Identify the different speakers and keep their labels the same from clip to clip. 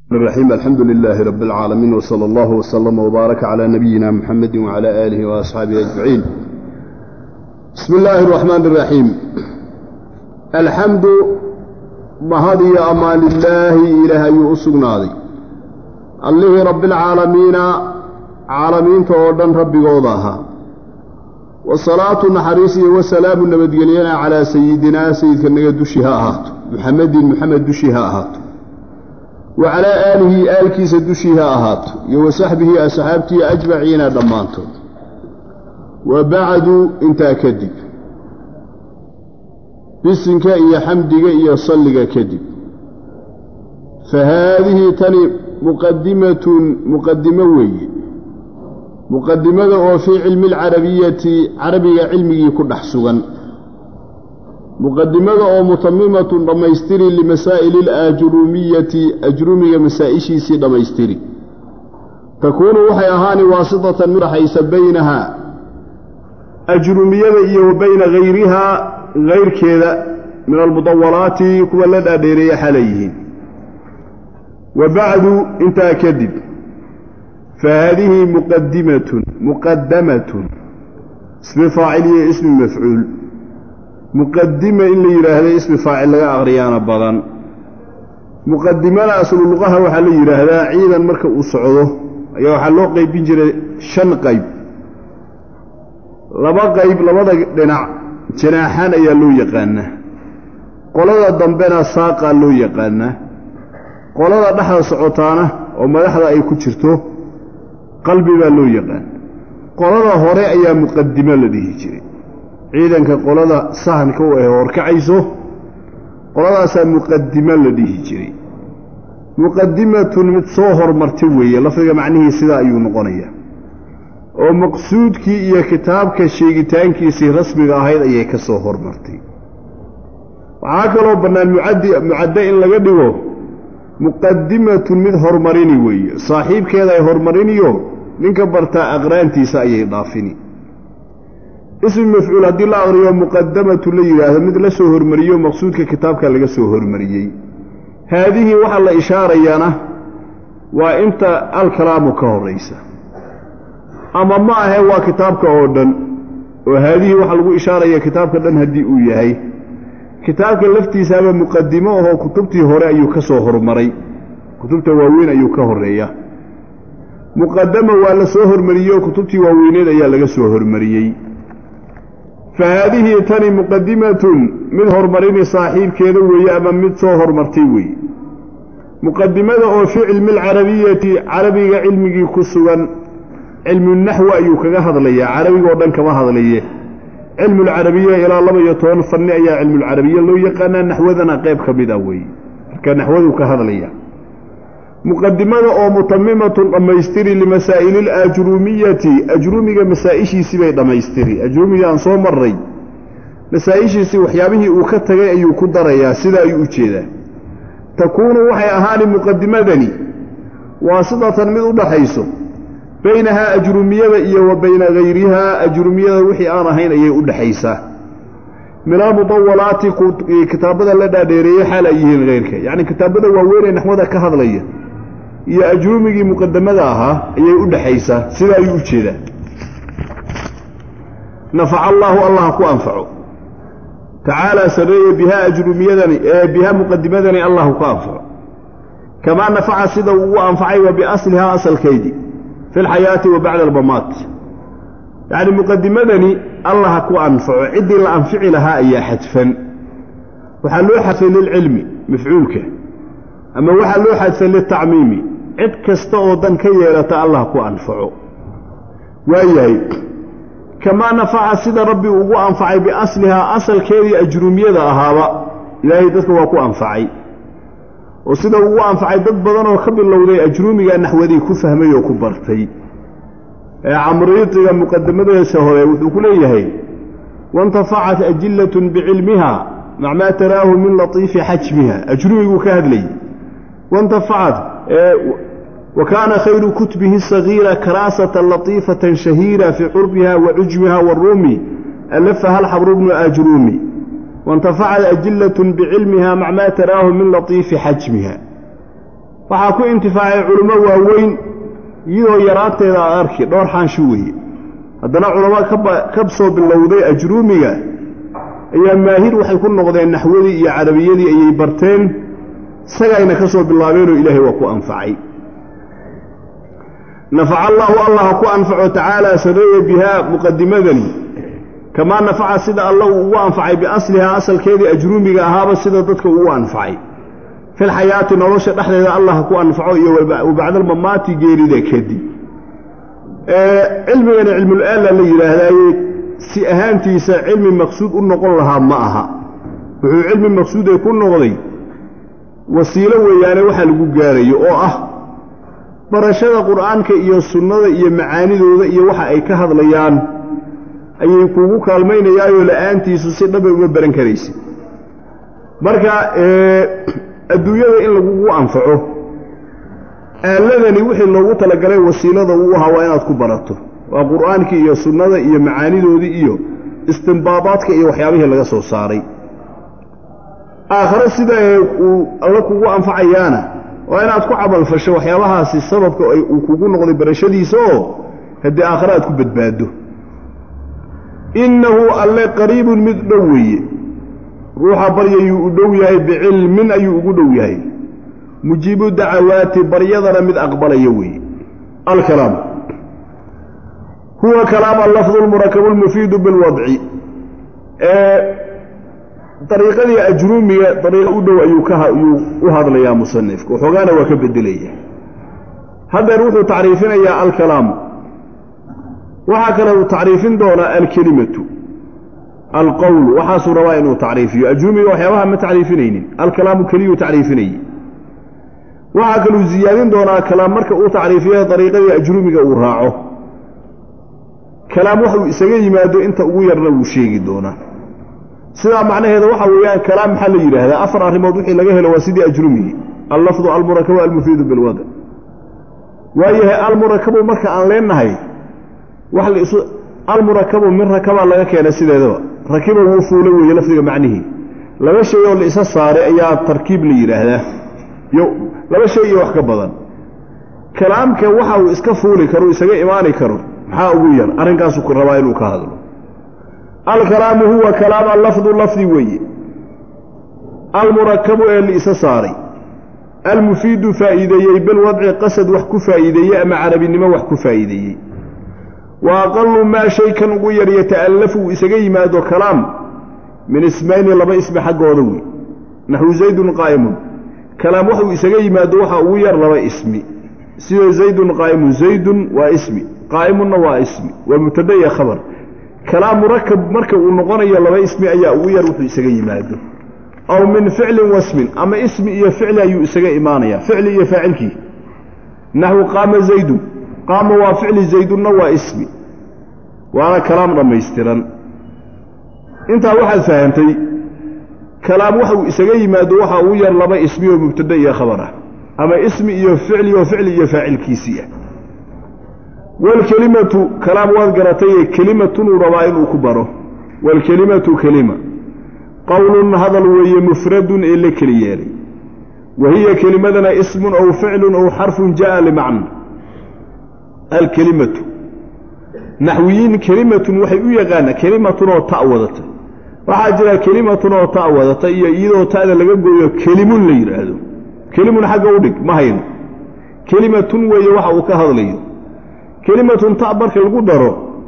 Speaker 1: الرحيم الحمد لله رب العالمين وصلى الله وسلم وبارك على نبينا محمد وعلى آله وأصحابه أجمعين بسم الله الرحمن الرحيم الحمد mahadiyo amaan lilaahi ilaahay ayuu u sugnaaday allihii rabbialcaalamiina caalamiinta oo dhan rabbigooda ahaa wasalaatu naxariis iyo wasalaamu nabadgelyana calaa sayidinaa sayidka naga dushii ha ahaato muxamedin muxamed dushii ha ahaato wa calaa aalihi aalkiisa dushii ha ahaato iyo wa saxbihi asxaabtii ajmaciina dhammaantood wa bacdu intaa kadib bisinka iyo xamdiga iyo salliga kadib fa haadihi tani muqadimatun muqadimo weeye muqadimada oo fii cilmi alcarabiyati carabiga cilmigii ku dhex sugan muqadimada oo mutamimatun dhammaystiri limasaa'ili alaajruumiyati ajruumiga masaa'ishiisii dhammaystiri takuunu waxay ahaani waasitatan mid dhaxaysa baynaha ajruumiyada iyo wa bayna hayrihaa hayrkeeda min almudawalaati kuwa la dhaadheereeya xalay yihiin wa bacdu intaa kadib fa haadihi muqadimatun muqadamatun ismi faacil iyo ismi mafcuul muqadima in la yidhaahda ismi faacil laga aqriyaana badan muqadimada aslu luqaha waxaa la yidhaahdaa ciidan marka uu socdo ayaa waxaa loo qaybin jiray shan qayb laba qayb labada dhinac janaaxaan ayaa loo yaqaanaa qolada dambena saaqaa loo yaqaanaa qolada dhexda socotaana oo madaxda ay ku jirto qalbi baa loo yaqaan qolada hore ayaa muqadimo la dhihi jiray ciidanka qolada sahanka u ah horkacayso qoladaasaa muqadimo la dhihi jiray muqadimatun mid soo hormartay weeye lafdiga macnihii sidaa ayuu noqonayaa oo maqsuudkii iyo kitaabka sheegitaankiisii rasmiga ahayd ayay ka soo hormartay waxaa kaloo bannaan mucadde in laga dhigo muqadimatun mid hormarini weeye saaxiibkeeda ay hormariniyo ninka bartaa aqraantiisa ayay dhaafini ismi mafcuul haddii la aqriyo muqadamatun la yidhaahdo mid la soo hormariyo maqsuudka kitaabka laga soo hormariyey haadihii waxaa la ishaarayaana waa inta alkalaamu ka horraysa ama ma ahe waa kitaabka oo dhan oo haadihii waxaa lagu ishaaraya kitaabka dhan haddii uu yahay kitaabka laftiisaaba muqadimo ahoo kutubtii hore ayuu ka soo hormaray kutubta waaweyn ayuu ka horreeya muqadama waa la soo hormariyey oo kutubtii waaweyneed ayaa laga soo hormariyey fa haadihii tani muqadimatun mid hormarini saaxiibkeeda weeye ama mid soo hormartay weeye muqadimada oo fii cilmi alcarabiyati carabiga cilmigii ku sugan cilmunaxwi ayuu kaga hadlayaa carabigoo dhan kama hadlaye cilmulcarabiya ilaa laba iyo toban fanni ayaa cilmulcarabiya loo yaqaanaa naxwadana qayb ka mid ah weeye marka naxwaduu ka hadlaya muqadimada oo mutamimatun dhammaystiri limasaa'ili alaajruumiyati ajruumiga masaa'ishiisii bay dhammaystiri ajruumiga aan soo marray masaa'ishiisii waxyaabihii uu ka tagay ayuu ku darayaa sidaa ayuu u jeedaa takuunu waxay ahaani muqadimadani waasidatan mid u dhaxayso baynahaa ajrumiyada iyo wa bayna hayrihaa ajrumiyada wixii aan ahayn ayay u dhexaysaa min almudawalaati kitaabada la dhaadheereeyey xaal ay yihiin hayrka yacni kitaabada waaweynee naxwada ka hadlaya iyo ajrumigii muqadamada ahaa ayay u dhexaysaa sidaa ayuu u jeedaa nafaca allaahu allah ku anfaco tacaalaa sarreeye bihaa ajrumiyadani ee bihaa muqadimadani allahu ku anfaco kamaa nafaca sida uu ugu anfacay wa biaslihaa asalkeydii fi alxayaati wa bacda albamaat yacni muqadimadani allah ku anfaco ciddii la anfici lahaa ayaa xadfan waxaa loo xadfay lilcilmi mafcuulka ama waxaa loo xadfay liltacmiimi cid kasta oo dan ka yeelata allah ku anfaco waayahay kamaa nafaca sida rabbi ugu anfacay biaslihaa asalkeedii ajruumiyada ahaaba ilaahay dadka waa ku anfacay oo sida ugu anfacay dad badan oo ka bilowday ajruumiga naxwadii ku fahmay oo ku bartay ee camriitiga muqadamadiisa hore wuxuu ku leeyahay waintafacat ajilatun bicilmiha mac maa taraahu min latiifi xajmiha ajruumiguu ka hadlayay waintafacat wa kaana khayru kutbihi sagiira karaasatan latiifatan shahiira fii curbiha wa cujmiha waruumi alafaha alxabru bnu ajruumi waintafacat ajilatun bicilmiha mac maa taraahu min latiifi xajmiha waxaa ku intifaacay culummo waaweyn iyadoo yaraanteeda aad arki dhowr xaanshi weeye haddana culamo ka soo bilowday ajruumiga ayaa maahir waxay ku noqdeen naxwadii iyo carabiyadii ayay barteen isagayna ka soo bilaabeenoo ilaahay waa ku anfacay nafaca allaahu allah ku anfaco tacaala sareeye bihaa muqadimadani kamaa nafaca sida alla uu ugu anfacay biaslihaa asalkeedii ajruumiga ahaaba sida dadka ugu anfacay filxayaati nolosha dhexdeeda allah ku anfaco iyo wabacdalmamaati geerida kadib cilmigana cilmul-aalla la yidhaahdaaye si ahaantiisa cilmi maqsuud u noqon lahaa ma aha wuxuu cilmi maqsuudee ku noqday wasiilo weeyaane waxa lagu gaarayo oo ah barashada qur'aanka iyo sunnada iyo macaanidooda iyo waxa ay ka hadlayaan ayay kuugu kaalmaynayaayoo la'aantiisu si dhabay uma baran karaysid marka adduunyada in lagugu anfaco aaladani wixii loogu talagalay wasiilada uu ahaa waa inaad ku barato waa qur'aankii iyo sunnada iyo macaanidoodii iyo istimbaadaadka iyo waxyaabihii laga soo saaray aakhare sida uu alla kugu anfacayaana waa inaad ku camalfasho waxyaabahaasi sababka uu kugu noqday barashadiisa oo haddii aakhare aad ku badbaado innahu alle qariibun mid dhow weeye ruuxa baryayuu u dhow yahay bicilmin ayuu ugu dhow yahay mujiibu dacawaati baryadana mid aqbalaya weeye alkalaam huwa kalaam allafdu lmurakabu lmufiidu bilwadci dariiqadii ajruumiga dariiqo u dhow ayuu kayuu u hadlayaa musanifka waxoogaana waa ka bedelaya haddeer wuxuu tacriifinayaa alkalaamu waxaa kale uu tacriifin doonaa alkelimatu alqowlu waxaasuu rabaa inuu tacriifiyo ajruumiga waxyaabaha ma tacriifinaynin alkalaamu keliyuu tacriifinayey waxaa kaluu ziyaadin doonaa kalaam marka uu tacriifiyo dariiqadii ajruumiga uu raaco kalaam waxuu isaga yimaado inta ugu yarna wuu sheegi doonaa sidaa macnaheeda waxa weeyaan kalaam maxaa la yidhaahdaa afar arrimood wixii laga helo waa sidii ajrumigii allafdu almurakabu almufiidu bilwada waayahay almurakabu marka aan leenahay wax laisu almurakabu min rakabaa laga keena sideedaba rakiba wuu fuula weeye lafdiga macnihii laba shay oo la isa saaray ayaa tarkiib la yidhaahdaa yo laba shay iyo wax ka badan kalaamka waxa uu iska fuuli karo isaga imaani karo maxaa ugu yar arrinkaasuu rabaa inuu ka hadlo alkalaamu huwa kalaam allafdu lafdi weeye almurakabu ee liisa saaray almufiidu faa'iideeyey bilwadci qasad wax ku faa'iideeyey ama carabinimo wax ku faa'iideeyey wa aqalu maa shay kan ugu yar yata'allafu uu isaga yimaado kalaam min ismayni laba ismi xaggooda wey naxwu zaydun qaa'imun kalaam waxuu isaga yimaado waxaa ugu yar laba ismi sida zaydun qaa'imun zaydun waa ismi qaa'imunna waa ismi waa mubtada iyo khabar kalaam murakab marka uu noqonayo laba ismi ayaa ugu yar wuxuu isaga yimaado aw min ficlin wasmin ama ismi iyo ficli ayuu isaga imaanaya ficli iyo faacilkii naxwu qaama zaydun qaama waa ficli zaydunna waa ismi waana kalaam dhammaystiran intaa waxaad fahamtay kalaam waxuu isaga yimaado waxaa ugu yar laba ismi oo mubtada iyo khabar ah ama ismi iyo ficli oo ficli iyo faacilkiisii ah waalkelimatu kalaam waad garataye kelimatunuu rabaa inuu ku baro waalkelimatu kelima qowlun hadal weeye mufradun ee la keli yeelay wa hiya kelimadana ismun ow ficlun ow xarfun ja'a limacna alkelimatu naxwiyiin kelimatun waxay u yaqaanaa kelimatun oo ta' wadata waxaa jira kelimatun oo ta' wadata iyo iyadoo ta'da laga gooyo kelimun la yidhaahdo kelimun xagga u dhig ma hayno kelimatun weeye waxa uu ka hadlayo kelimatun ta' marka lagu daro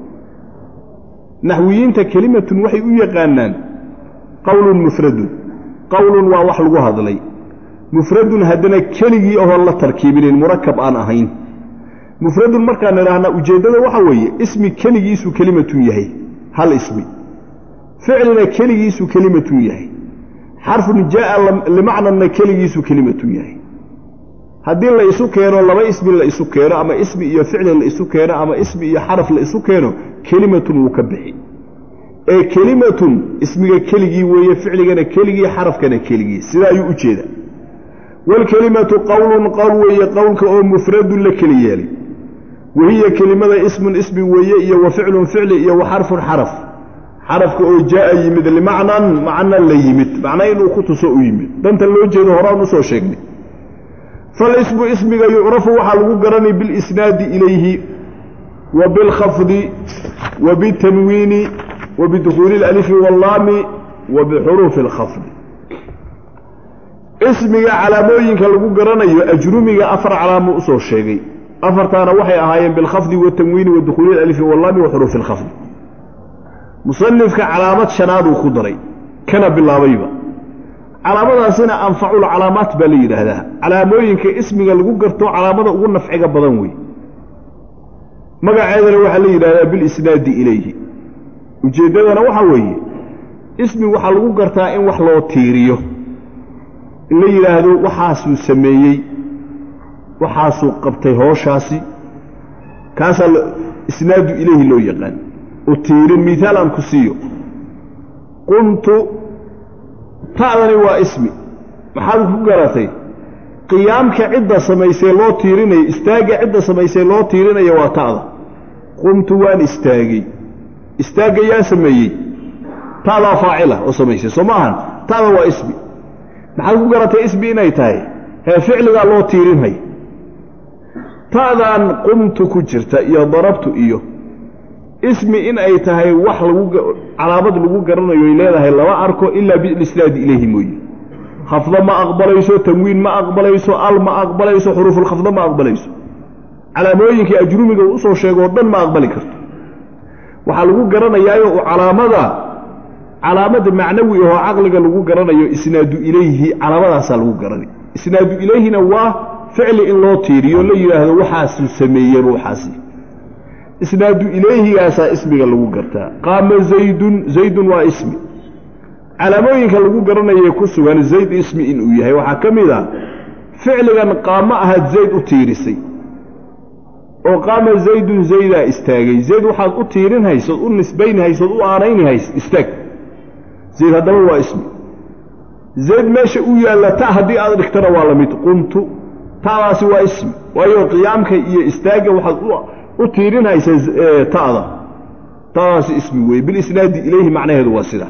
Speaker 1: naxwiyiinta kelimatun waxay u yaqaanaan qowlun mufradun qowlun waa wax lagu hadlay mufradun haddana keligii ohoon la tarkiibinin murakab aan ahayn mufradun markaan idhaahnaa ujeeddada waxa weeye ismi keligiisuu kelimatun yahay hal ismi ficlina keligiisuu kelimatun yahay xarfun jaa'a limacnanna keligiisuu kelimatun yahay haddii la isu keeno laba ismi la isu keeno ama ismi iyo ficli la isu keeno ama ismi iyo xaraf la isu keeno kelimatun wuu ka bixi ee kelimatun ismiga keligii weeye ficligana keligii xarafkana keligii sidaa ayuu u jeeda waalkelimatu qowlun qowl weeye qowlka oo mufradun la keli yeelay wahiya kelimada ismun ismi weeye iyo wa ficlun ficli iyo wa xarfun xaraf xarafka oo jaa'a yimid limacnan macna la yimid macna inuu ku tuso u yimid danta loo jeedo horaan usoo sheegnay falismu ismiga yucrafu waxaa lagu garanay bilisnaadi ilayhi wa bilkhafdi wa bitanwiini wa bidukhuuli اlalifi wallaami wa bixuruufi اlkhafdi ismiga calaamooyinka lagu garanayo ajrumiga afar calaamo usoo sheegay afartaana waxay ahaayeen bilkhafdi watanwiini wa dukhuuli alalifi wallaami wa xuruufi اlkhafdi musanifka calaamad shanaaduu ku daray kana bilaabayba calaamadaasina anfaculcalaamaat baa la yidhaahdaa calaamooyinka ismiga lagu garto calaamada ugu nafciga badan wey magaceedana waxaa la yidhahdaa bilisnaadi ilayhi ujeeddadana waxaa weeye ismi waxaa lagu gartaa in wax loo tiiriyo in la yidhaahdo waxaasuu sameeyey waxaasuu qabtay hooshaasi kaasaa isnaadu ilayhi loo yaqaan u tiirin miaal aan ku siiyo qumtu ta'dani waa ismi maxaad ku garatay qiyaamka cidda samaysay loo tiirinayo istaagga cidda samaysay loo tiirinaya waa ta'da qumtu waan istaagay istaagga yaa sameeyey ta'daa faacila oo samaysay soo ma ahan ta'da waa ismi maxaad ku garatay ismi inay tahay hee ficligaa loo tiirinhay ta'dan qumtu ku jirta iyo darabtu iyo ismi in ay tahay wax lagu calaamad lagu garanayo ay leedahay lama arko ilaa bilisnaadi ilayhi mooye khafdo ma aqbalayso tanwiin ma aqbalayso al ma aqbalayso xuruufulkhafdo ma aqbalayso calaamooyinkii ajrumiga uu usoo sheegoo dhan ma aqbali karto waxaa lagu garanayaayo u calaamada calaamada macnawi ahoo caqliga lagu garanayo isnaadu ilayhi calaamadaasaa lagu garanay isnaadu ilayhina waa ficli in loo tiiriyo la yidhaahdo waxaasuu sameeyey ruuxaasi isnaadu ilayhigaasaa ismiga lagu gartaa qaama zaydun zaydun waa ismi calaamooyinka lagu garanayay ku sugan zayd ismi inuu yahay waxaa ka mid a ficligan qaamo ahaad zayd u tiirisay oo qaama zaydun zaydaa istaagay zayd waxaad u tiirin haysood u nisbayn haysood u aanayni hays istaag zayd haddaba waa ismi zayd meesha u yaalla ta haddii aad dhigtana waa la mid qumtu ta'daasi waa ismi waayo qiyaamka iyo istaagga waxaad u tiirin haysa ta'da ta'daasi ismi weeye bilisnaadi ilayhi macnaheedu waa sida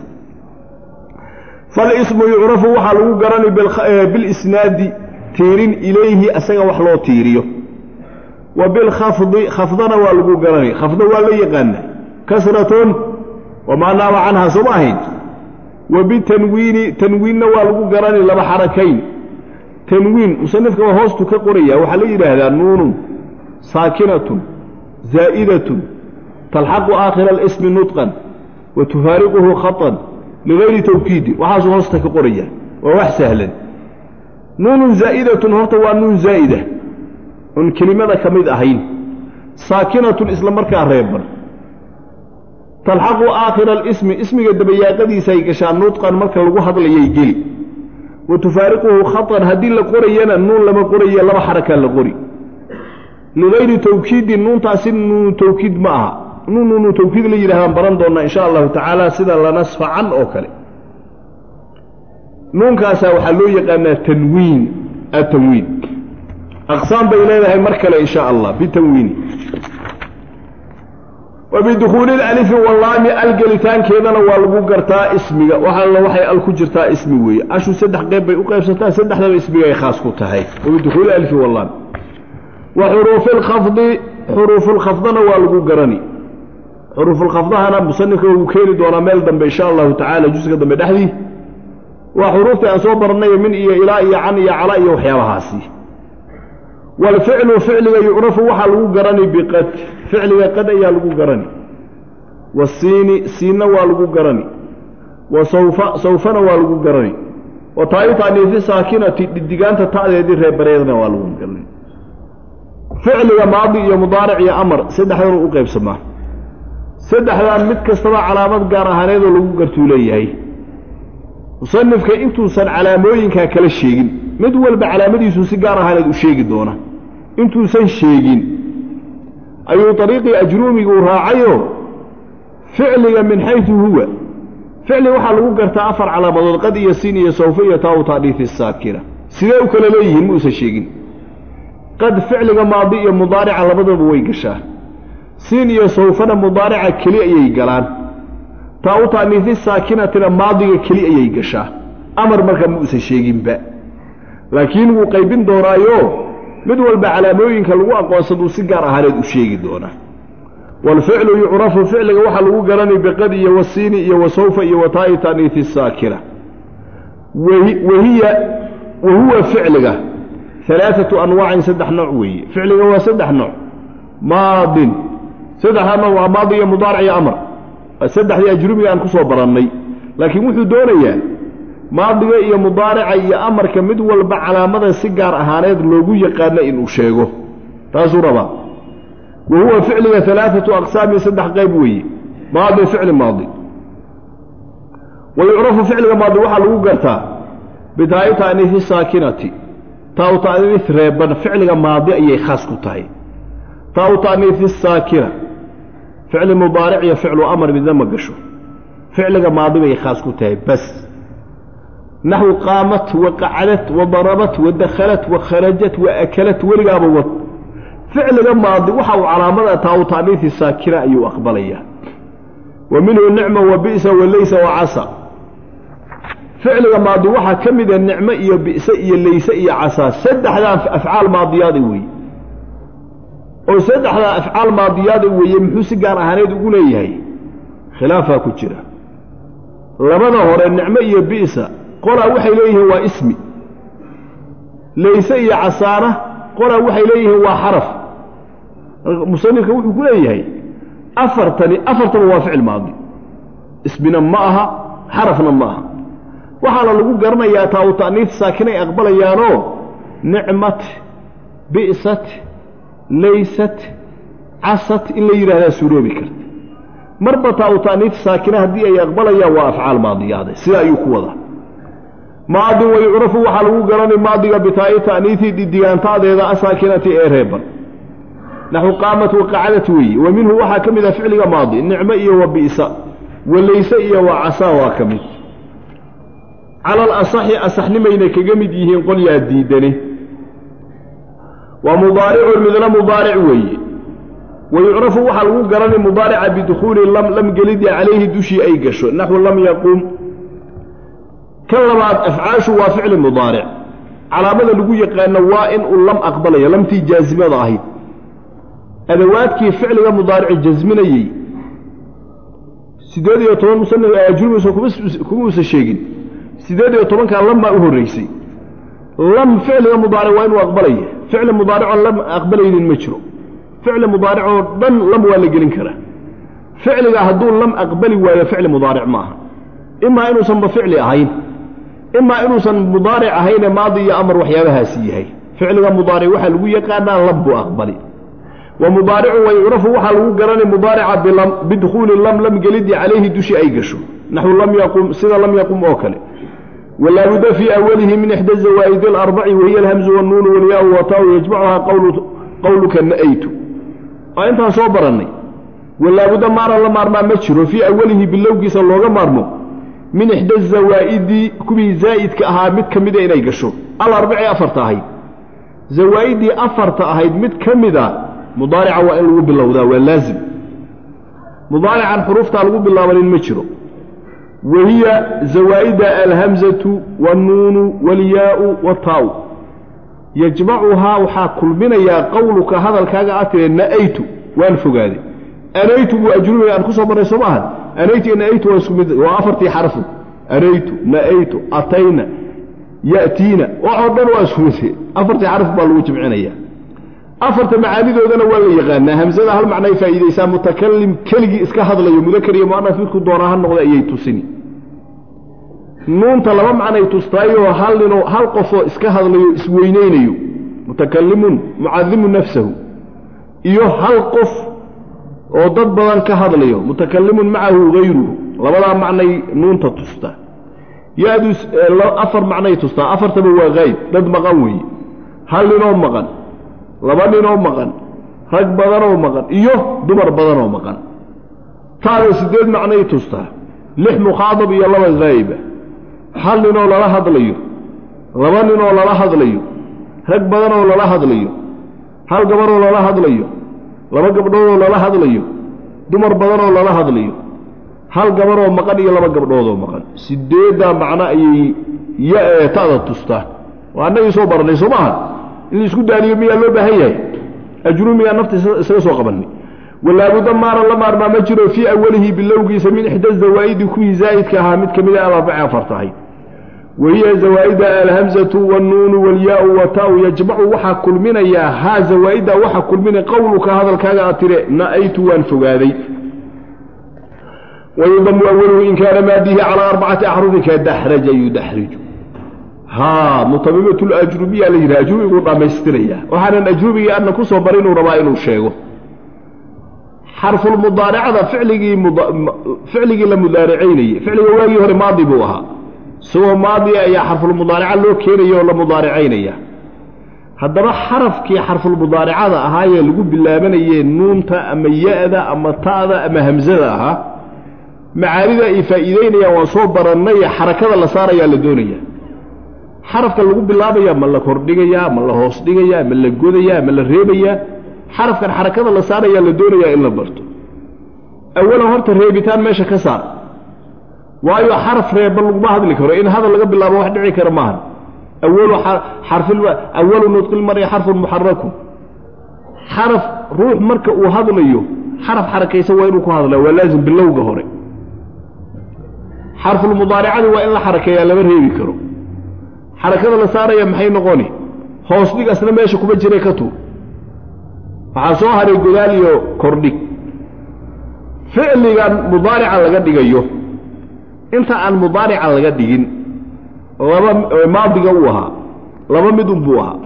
Speaker 1: falismu yucrafu waxaa lagu garanay bilisnaadi tiirin ilayhi asaga wax loo tiiriyo wa bilkhafdi khafdana waa lagu garanay khafdo waa la yaqaana kasratun wamaa naaba canha sooma ahayn wa bitanwiini tanwiinna waa lagu garanay laba xarakayn tanwiin musanifka waa hoostu ka qoraya waxaa la yidhaahdaa nuunun saakinatun zaa'idatun talxaqu aakhira alismi nutqan wa tufaariquhu khatan ligayri tawkiidin waxaasuu hoosta ka qoraya waa wax sahlan nuunun zaa'idatun horta waa nuun zaa'ida oon kelimada ka mid ahayn saakinatun isla markaa reeban talxaqu aakhira alismi ismiga dabayaaqadiisaay gashaa nutqan marka lagu hadlayay geli wa tufaariquhu khatan haddii la qorayana nuun lama qoraye laba xarakaa la qori ligayri tawkiidin nuuntaasi nuunu tawkiid ma aha nuun nuunu tawkiid la yidhahdaan baran doonnaa insha allahu tacaala sida lanasfacan oo kale nuunkaasaa waxaa loo yaqaanaa tanwiin atanwiin aqsaam bay leedahay mar kale insha allah bitanwiini wa bidukhuuli alalifi wallaami algelitaankeedana waa lagu gartaa ismiga waxaalla waxay al ku jirtaa ismi weeye ashu saddex qeyb bay u qaybsataa saddexdaba ismigay khaas ku tahay wa bidukhuuli alifi wallaami wa xuruufi lkhafdi xuruufulkhafdana waa lagu garani xuruufulkhafdahana musanifka wuu keeni doonaa meel dambe insha allahu tacaala juska dambe dhexdii waa xuruuftii aan soo barnay min iyo ilaa iyo can iyo cala iyo waxyaabahaasi waalficlu ficliga yucrafu waxaa lagu garani biqad ficliga qad ayaa lagu garani wasiini siinna waa lagu garani wa sawfa sawfana waa lagu garani wa taa'itaaniifi saakinati dhidigaanta ta'deedii reebareedna waa lagu garani ficliga maadi iyo mudaaric iyo amar saddexdan u qaybsamaa saddexdan mid kastaba calaamad gaar ahaaneedoo lagu gartuu leeyahay musanifka intuusan calaamooyinkaa kala sheegin mid walba calaamadiisu si gaar ahaaneed u sheegi doona intuusan sheegin ayuu ariiqii ajruumiguu raacayoo ficliga min xaysu huwa ficli waxaa lagu gartaa afar calaamadood qad iyo siin iyo sawfa iyo taawu taadhiifi saakina sidee u kala leeyihiin muusan sheegin qad ficliga maadi iyo mudaarica labadaba way gashaa siin iyo sawfana mudaarica keli ayay galaan taa u taaniifi saakinatina maadiga keli ayay gashaa amar marka muusan sheeginba
Speaker 2: laakiin wuu qaybin doonaayo mid walba calaamooyinka lagu aqoonsaduu si gaar ahaaneed u sheegi doonaa waalficlu yucrafu ficliga waxaa lagu garanay biqad iyo wasiini iyo wasawfa iyo wataa'i taaniifi saakina wahiya wa huwa ficliga alaaatu anwaacin saddex nooc weeye ficliga waa saddex nooc maadin saddexdaa nooc waa maadi iyo mudaaric iyo amar saddexdii ajrubiga aan ku soo barannay laakiin wuxuu doonayaa maadiga iyo mudaarica iyo amarka mid walba calaamada si gaar ahaaneed loogu yaqaano inuu sheego taasuu rabaa wa huwa ficliga alaaatu aqsaamin saddex qayb weeye maadi ficli maadi wa yucrafu ficliga maadi waxaa lagu gartaa bitaa'i ta'niifi saakinati taa-u ta'niif reeban ficliga maadi ayay khaas ku tahay taa-u ta'niifi saakina ficli mudaaric iyo ficlu amar midna ma gasho ficliga maadi bay khaas ku tahay bas naxwu qaamat wa qacdat wa darabat wa dakhalat wa kharajat wa akalat weligaaba wad ficliga maadi waxa uu calaamada taa-u ta'niifi saakina ayuu aqbalayaa wa minhu nicma wa bi'sa wa laysa wa casa ficliga maadi waxaa ka mida nicmo iyo bi'se iyo layse iyo casaa saddexdaa afcaal maadiyaada weeye oo saddexdaa afcaal maadiyaada weeye muxuu si gaar ahaaneed ugu leeyahay khilaafaa ku jira labada hore nicmo iyo bi'sa qolaa waxay leeyihiin waa ismi layse iyo casaana qolaa waxay leeyihiin waa xaraf musanifka wuxuu ku leeyahay afartani afartaba waa ficil maadi ismina ma aha xarafna ma aha waxaana lagu garanayaa taa u ta'niif saakinay aqbalayaanoo nicmat bi'sat laysat casat in la yidhahdaa suuroobi karta marba taa u ta'niif saakina haddii ay aqbalayaan waa afcaal maadiyaade sida ayuu ku wadaa maadin wayucrafu waxaa lagu garanay maadiga bitaa'i ta'niifi didigaantaadeeda asaakinati ee reeban naxu qaamat waqacadat weeye wa minhu waxaa ka mid ah ficliga maadi nicmo iyo wa bi'sa wa layse iyo wa casaa waa ka mid cala alasaxi asaxnimayna kaga mid yihiin qolyaa diidane waa mudaaricun midna mudaaric weeye wa yucrafu waxaa lagu garanay mudaarica bidukhuuli lam lam gelidii calayhi dushii ay gasho naxwu lam yaqum ka labaad afcaashu waa ficli mudaaric calaamada lagu yaqaano waa in uu lam aqbalaya lamtii jaasimada ahayd adawaadkii ficliga mudaarici jasminayey siddeed iyo toban musanjurmiisa kumauusan sheegin siddeed iyo tobankaa lam baa u horraysay lam ficliga mudaaric waa inuu aqbalaya ficli mudaaricoo lam aqbalaynin ma jiro ficli mudaaricoo dhan lam waa la gelin karaa ficliga hadduu lam aqbali waayo ficli mudaaric ma aha imaa inuusanba ficli ahayn imaa inuusan mudaaric ahayne maadi iyo amar waxyaabahaasi yahay ficliga mudaaric waxaa lagu yaqaanaa lam buu aqbali wa mudaaricu wayucrafu waxaa lagu garanay mudaarica bilam bidukhuuli lam lam gelidii calayhi dushi ay gasho naxwu lam yaqum sida lam yaqum oo kale walaabudda fii awalihi min ixda zawaa'id alarbaci wahiya alhamzu wannuunu walyaau wataau yajmacuhaa qowluka na'aytu waa intaan soo barannay walaabudda maaran la maarmaa ma jiro fii awalihi bilowgiisa looga maarmo min ixda zawaa'idi kuwii zaa'idka ahaa mid ka mida inay gasho alarbaci afarta ahayd zawaa'iddii afarta ahayd mid ka mida mudaarica waa in lagu bilowdaa waa laazim mudaarican xuruuftaa lagu bilaabanin ma jiro wahiya zawaa'ida alhamzatu waannuunu waalyaau wataau yajmacuhaa waxaa kulminayaa qowluka hadalkaaga aad tire na'aytu waan fogaaday anaytu buu ajrubiga aan ku soo marray soo maaha anaytu iyo na'aytu waa isku mid waa afartii xarfu anaytu na'aytu atayna ya'tiina waxoo dhan waa isku mid afartii xarf baa lagu jimcinaya afarta macaanidoodana waa la yaqaanaa hamsada hal macnay faa'iidaysaa mutakalim keligii iska hadlayo mudakar iyo mu'anas midku doonaa ha noqda ayay tusini nuunta laba macnay tustaayoo hal ninoo hal qofoo iska hadlayo isweynaynayo mutakalimun mucadimu nafsahu iyo hal qof oo dad badan ka hadlayo mutakalimun macahu hayruhu labadaa macnay nuunta tustaa ya-du afar macnay tustaa afartaba waa hayb dad maqan weeye hal ninoo maqan laba ninoo maqan rag badanoo maqan iyo dumar badanoo maqan taada siddeed macnay tustaa lix mukhaadab iyo laba hayba hal ninoo lala hadlayo laba ninoo lala hadlayo rag badanoo lala hadlayo hal gabaroo lala hadlayo laba gabdhoodoo lala hadlayo dumar badanoo lala hadlayo hal gabaroo maqan iyo laba gabdhoodoo maqan sideeddaa macno ayay ya-ee ta'da tustaa waa annagii soo barannay soo maaha in laisku daaliyo miyaa loo baahan yahay ajruumigaa nafta isaga soo qabanay walaabuda maaran la maarmaa ma jiro fii awalihi bilowgiisa min ixda zawaa'idi kuwii zaa'idka ahaa mid ka mida alarbaci afar tahay wahiya zawaa'ida alhamzatu wاnnuunu wاlyaau wataau yajmacu waxaa kulminayaa haa zawaa'idda waxaa kulminaya qowluka hadalkaaga aad tire na'aytu waan fogaaday wayudamu awaluhu in kaana maadihi calaa arbacati axrufin kadaxraja yudaxriju haa mutamimatu lajrubiya la yidhaha ajrubiguu dhammaystiraya waxaanan ajrubigii adna ku soo barin uu rabaa inuu sheego xarfulmudaaracada ficligii ficligii la mudaaracaynayey ficliga waagii hore maadi buu ahaa isagoo maadiga ayaa xarfulmudaaraca loo keenaya oo la mudaaracaynaya haddaba xarafkii xarfulmudaaracada ahaayee lagu bilaabanayee nuunta ama ya-da ama ta'da ama hamsada ahaa macaanida ay faa'iideynayaan waan soo barannay xarakada la saarayaa la doonaya xarafka lagu bilaabaya ma la kordhigayaa ma la hoos dhigayaa ma la godayaa ma la reebayaa xarafkan xarakada la saarayaa la doonayaa in la barto awalan horta reebitaan meesha ka saar waayo xaraf reeba laguma hadli karo in hadal laga bilaabo wax dhici kara maahan awalu xarfil awalu nudqil mari xarfun muxarakun xaraf ruux marka uu hadlayo xaraf xarakaysan waa inuu ku hadlaa waa laazim bilowga hore xarfulmudaaricadi waa in la xarakeeyaa lama reebi karo xarakada la saaraya maxay noqoni hoos dhig asna meesha kuma jira ka tuur waxaa soo haray godaal iyo kordhig ficligan mudaarica laga dhigayo inta aan mudaarica laga dhigin laba maadiga uu ahaa laba mid unbuu ahaa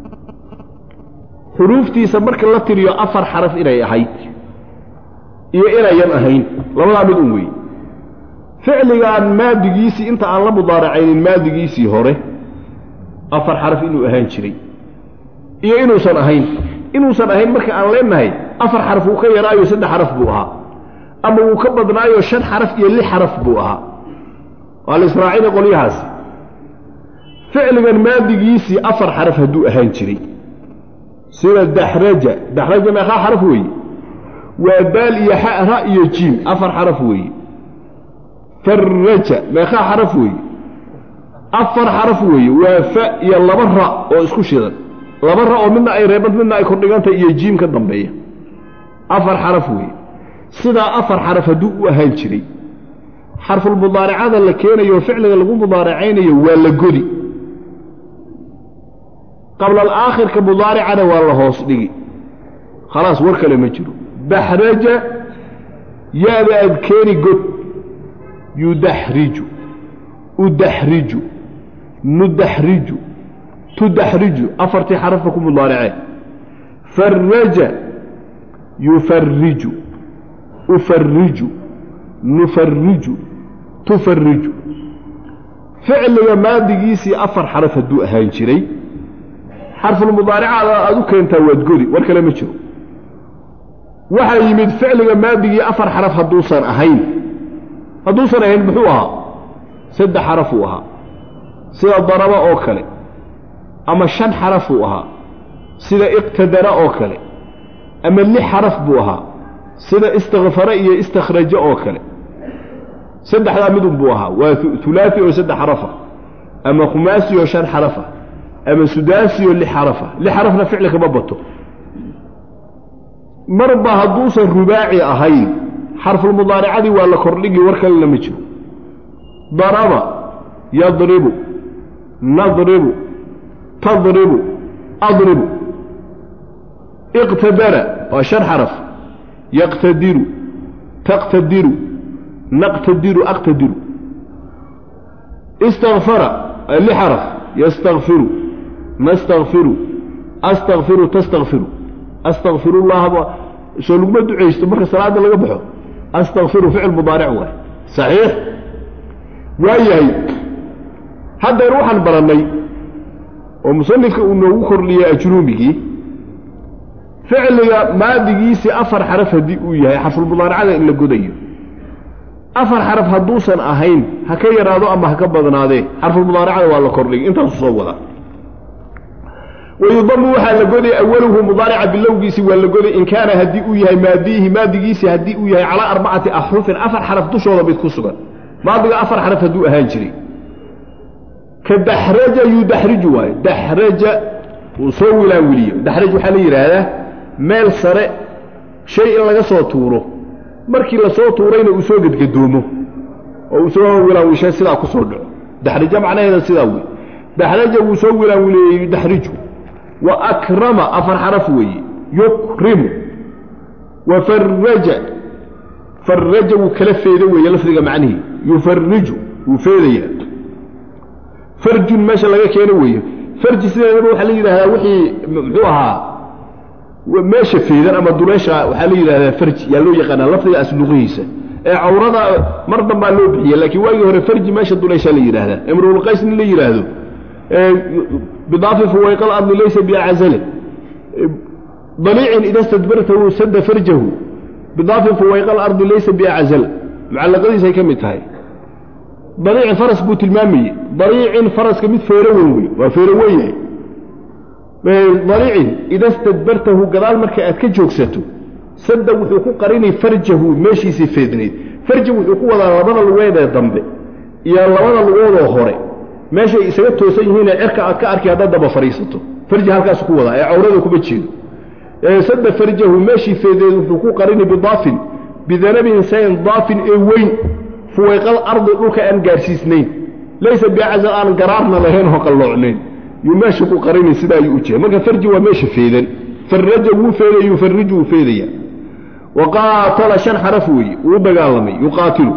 Speaker 2: xuruuftiisa marka la tiriyo afar xaraf inay ahayd iyo inayan ahayn labadaa mid un weeye ficligan maadigiisii inta aan la mudaaracaynin maadigiisii hore afar xaraf inuu ahaan jiray iyo inuusan ahayn inuusan ahayn marka aan leenahay afar xaraf wuu ka yaraayo saddex xaraf buu ahaa ama wuu ka badnaayo shan xaraf iyo lix xaraf buu ahaa waa la israacina qolyahaasi ficligan maadigiisii afar xaraf hadduu ahaan jiray sida daxraja daxraja meeqaa xaraf weeye waa daal iyo xa ra iyo jiim afar xaraf weeye farraja meeqaa xaraf weeye afar xaraf weeye waa fa iyo laba ra oo isku shidan laba ra oo midna ay reebad midna ay kordhigantahay iyo jiim ka dambeeya afar xaraf weeye sidaa afar xaraf hadduu u ahaan jiray xarfulmudaaracada la keenayo ficliga lagu mudaaracaynayo waa la godi qabla alaakhirka mudaaricana waa la hoos dhigi khalaas war kale ma jiro daxraja ya-da aad keeni god yudaxriju udaxriju nudaxriju tudaxriju afartii xarafka ku mudaaracee farraja yufarriju ufarriju nufarriju tufarriju ficliga maadigiisii afar xaraf hadduu ahaan jiray xarfulmudaaricada aad u keentaa waad godi war kale ma jiro waxaa yimid ficliga maadigii afar xaraf hadduusan ahayn hadduusan ahayn muxuu ahaa saddex xarafuu ahaa sida daraba oo kale ama shan xarafuu ahaa sida iqtadara oo kale ama lix xaraf buu ahaa sida istakfara iyo istakhraja oo kale saddexdaa midun buu ahaa waa ulaai oo saddex xarafa ama khumaasi oo shan xarafa ama sudaasi oo lix xarafa lix xarafna ficli kama bato marba hadduusan rubaaci ahayn xarfulmudaaricadii waa la kordhigi war kalena ma jiro daraba yadribu nadribu tadribu adribu iqtadara waa shan xaraf yaqtadiru taqtadiru naqtadiru aqtadiru istakfara li xaraf yastakfiru nastakfiru astakfiru tastakfiru astakfirullaha soo laguma ducaysto marka salaada laga baxo astakfiru ficil mudaaric waay saxiix waayahay haddeer waxaan barannay oo musanifka uu noogu kordhiyey ajruumigii ficliga maadigiisii afar xaraf haddii uu yahay xarfulmudaaracada in la godayo afar xaraf hadduusan ahayn ha ka yaraado ama ha ka badnaadee xarfulmudaaracada waa la kordhigay intaasu soo wadaa wayudamu waxaa la goday awaluhu mudaarica bilowgiisii waa la goday in kaana haddii uu yahay maadiihi maadigiisii haddii uu yahay calaa arbacati axrufin afar xaraf dushooda mid ku sugan maadiga afar xaraf hadduu ahaan jiray ka daxraja yudaxriju waayo daxraja uu soo wilaanwiliyo daxraj waxaa la yidhaahdaa meel sare shay in laga soo tuuro markii lasoo tuurayna uu soo gedgadoomo oo uu soo wilaanwishay sidaa ku soo dhaco daxraja macnaheeda sidaa wey daxraja wuu soo wilaanwileeyey yudaxriju wa akrama afar xaraf weeye yukrimu wa faraja faraja wuu kala feeda weeye lafdiga macnihii yufariju wuu feedayaa farjun meesha laga keeno weeye farji sideedaba waxaa la yidhahdaa wixii muxuu ahaa meesha feedan ama duleesha waxaa la yidhahdaa farji yaa loo yaqaanaa lafdiga asluqihiisa ee cawrada mar dambaa loo bixiya laakiin waagii hore farji meesha duleeshaa la yidhahdaa imruulqays nin la yidhaahdo bidaafi fuwayqal ardi laysa biacazale daliicin ida stadbartahu sada farjahu bidaafi fuwayqal ardi laysa biacazal mucallaqadiisay ka mid tahay daliicin faras buu tilmaamayey daliicin faraska mid feero weyn wey waa feero weyn yahay daliicin ida stadbartahu gadaal marka aad ka joogsato sadda wuxuu ku qarinay farjahu meeshiisii feednayd farja wuxuu ku wadaa labada lugeedee dambe iyo labada lugoodoo hore meeshay isaga toosan yihiinee cerka aad ka arki haddaad daba fadhiisato farji halkaasu ku wadaa ee cawrada kuma jeedo sadda farjahu meeshii feedeed wuxuu ku qarinay bidaafin bidanabin sayn daafin ee weyn fuwayqal ardi dhulka aan gaarsiisnayn laysa bicazal aan garaarna lahayn oo qalloocnayn yuu meesha ku qarinay sidaa ayuu u jeeda marka farji waa meesha feedan faraja wuu feedaya yufariju wuu feedaya wa qaatala shan xaraf weeye wuu dagaalamay yuqaatilu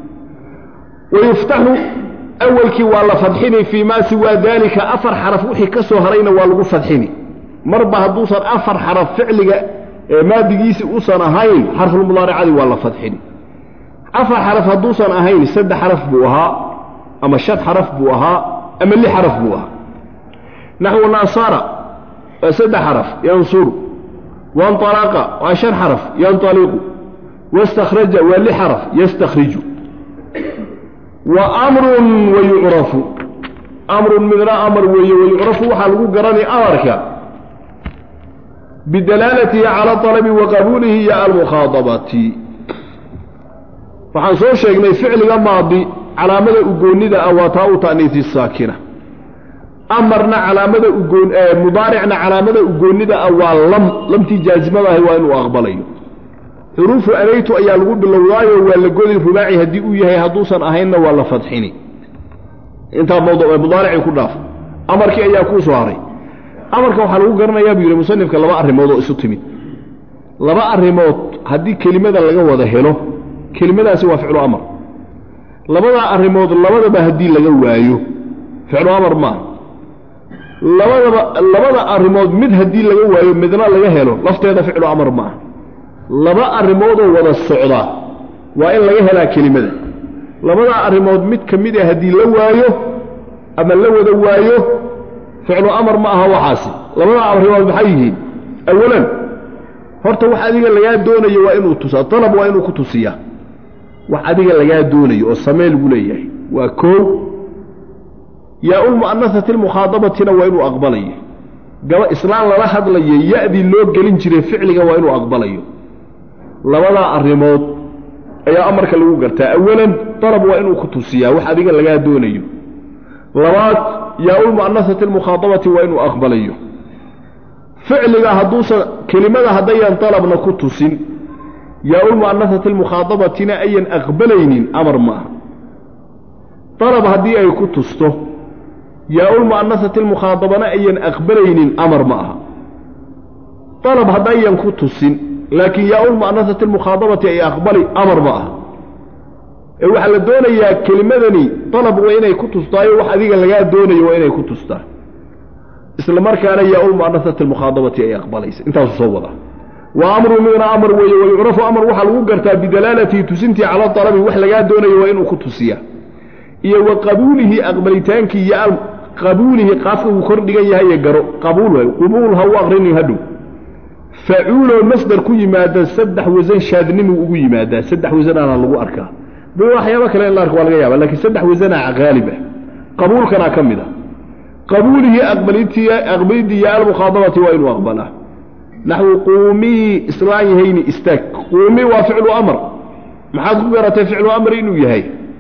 Speaker 2: wayuftaxu awalkii waa la fadxini fii maa siwaa daalika afar xaraf wixii ka soo harayna waa lagu fadxini marba hadduusan afar xaraf ficliga ee maadigiisi usan ahayn xarfulmudaaricadii waa la fadxini afar xaraf hadduusan ahayn saddex xaraf buu ahaa ama shan xaraf buu ahaa ama lix xaraf buu ahaa naxwu naasara waa saddex xaraf yansuru wainطalaqa waa shan xaraf yanطaliqu waاstakhraja waa lix xaraf yastakhriju wa amrun wayucrafu amrun midna amar weeye wayucrafu waxaa lagu garanay amarka bidalaalatihi cala alabi wa qabuulihi iyo almukhaadabati waxaan soo sheegnay ficliga maadi calaamada ugoonnida ah waa taa u ta'niisi saakina amarna calaamada ugoon mudaaricna calaamada ugoonnida ah waa lam lamtii jaazimadahi waa inuu aqbalayo xuruufu anaytu ayaa lagu bilowdaayo waa la godi rubaaci haddii uu yahay hadduusan ahaynna waa la fadxini intaa mudaaricii ku dhaaf amarkii ayaa kuu soo haray amarka waxaa lagu garanayaa buu yidhi musanifka laba arrimood oo isu timid laba arrimood haddii kelimada laga wada helo kelimadaasi waa ficlu amar labadaa arrimood labadaba haddii laga waayo ficlu amar maaha labadaba labada arrimood mid haddii laga waayo midna laga helo lafteeda ficlu amar maaha laba arrimoodoo wada socda waa in laga helaa kelimada labadaa arrimood mid ka mid a haddii la waayo ama la wada waayo ficlu amar ma aha waxaasi labadaa arrimood maxay yihiin awalan horta wax adiga lagaa doonayo waa inuu tusaa dalab waa inuu ku tusiyaa wax adiga lagaa doonayo oo samee lagu leeyahay waa koow yaa-ulmu'anasati almukhaadabatina waa inuu aqbalayo gaba islaan lala hadlayo ya-dii loo gelin jiray ficliga waa inuu aqbalayo labadaa arrimood ayaa amarka lagu gartaa awalan dalab waa inuu ku tusiyaa wax adiga lagaa doonayo labaad yaa-ulmu'anasati almukhaadabati waa inuu aqbalayo ficliga hadduusan kelimada haddayan dalabna ku tusin yaa-ulmu'anasati almukhaadabatina ayan aqbalaynin amar ma aha dalab haddii ay ku tusto yaa-ulmu'anasati almukhaadabana ayan aqbalaynin amar ma aha dalab haddayan ku tusin laakiin yaa-ulmu'anasati almukhaadabati ay aqbali amar ma aha ee waxaa la doonayaa kelimadani dalab waa inay ku tustaayo wax adiga lagaa doonayo waa inay ku tustaa isla markaana yaa-ulmu'anasati almukhaadabati ay aqbalaysa intaasu soo wadaa wa amru midna amar weeye wayucrafu amar waxaa lagu gartaa bidalaalatihi tusintii cala dalabi wax lagaa doonayo waa inuu ku tusiyaa iyo wa qabuulihi aqbalitaankii iyo qabuulihi qaafka wuu kor dhigan yahay garo qabuul waay qubuul ha u aqrinin hadhow facuuloo masdar ku yimaada saddex wasan shaadnimuu ugu yimaadaa saddex wasanaana lagu arkaa bi waxyaaba kale in la arka waa laga yaaba lakiin saddex wasanaa haalib ah qabuulkanaa ka mid a qabuulihi aqbalidii ya almukhaadabati waa inuu aqbalaa naxwu quumii islaan yahayni istaag quumii waa ficlu amar maxaad ku garatay ficlu amr inuu yahay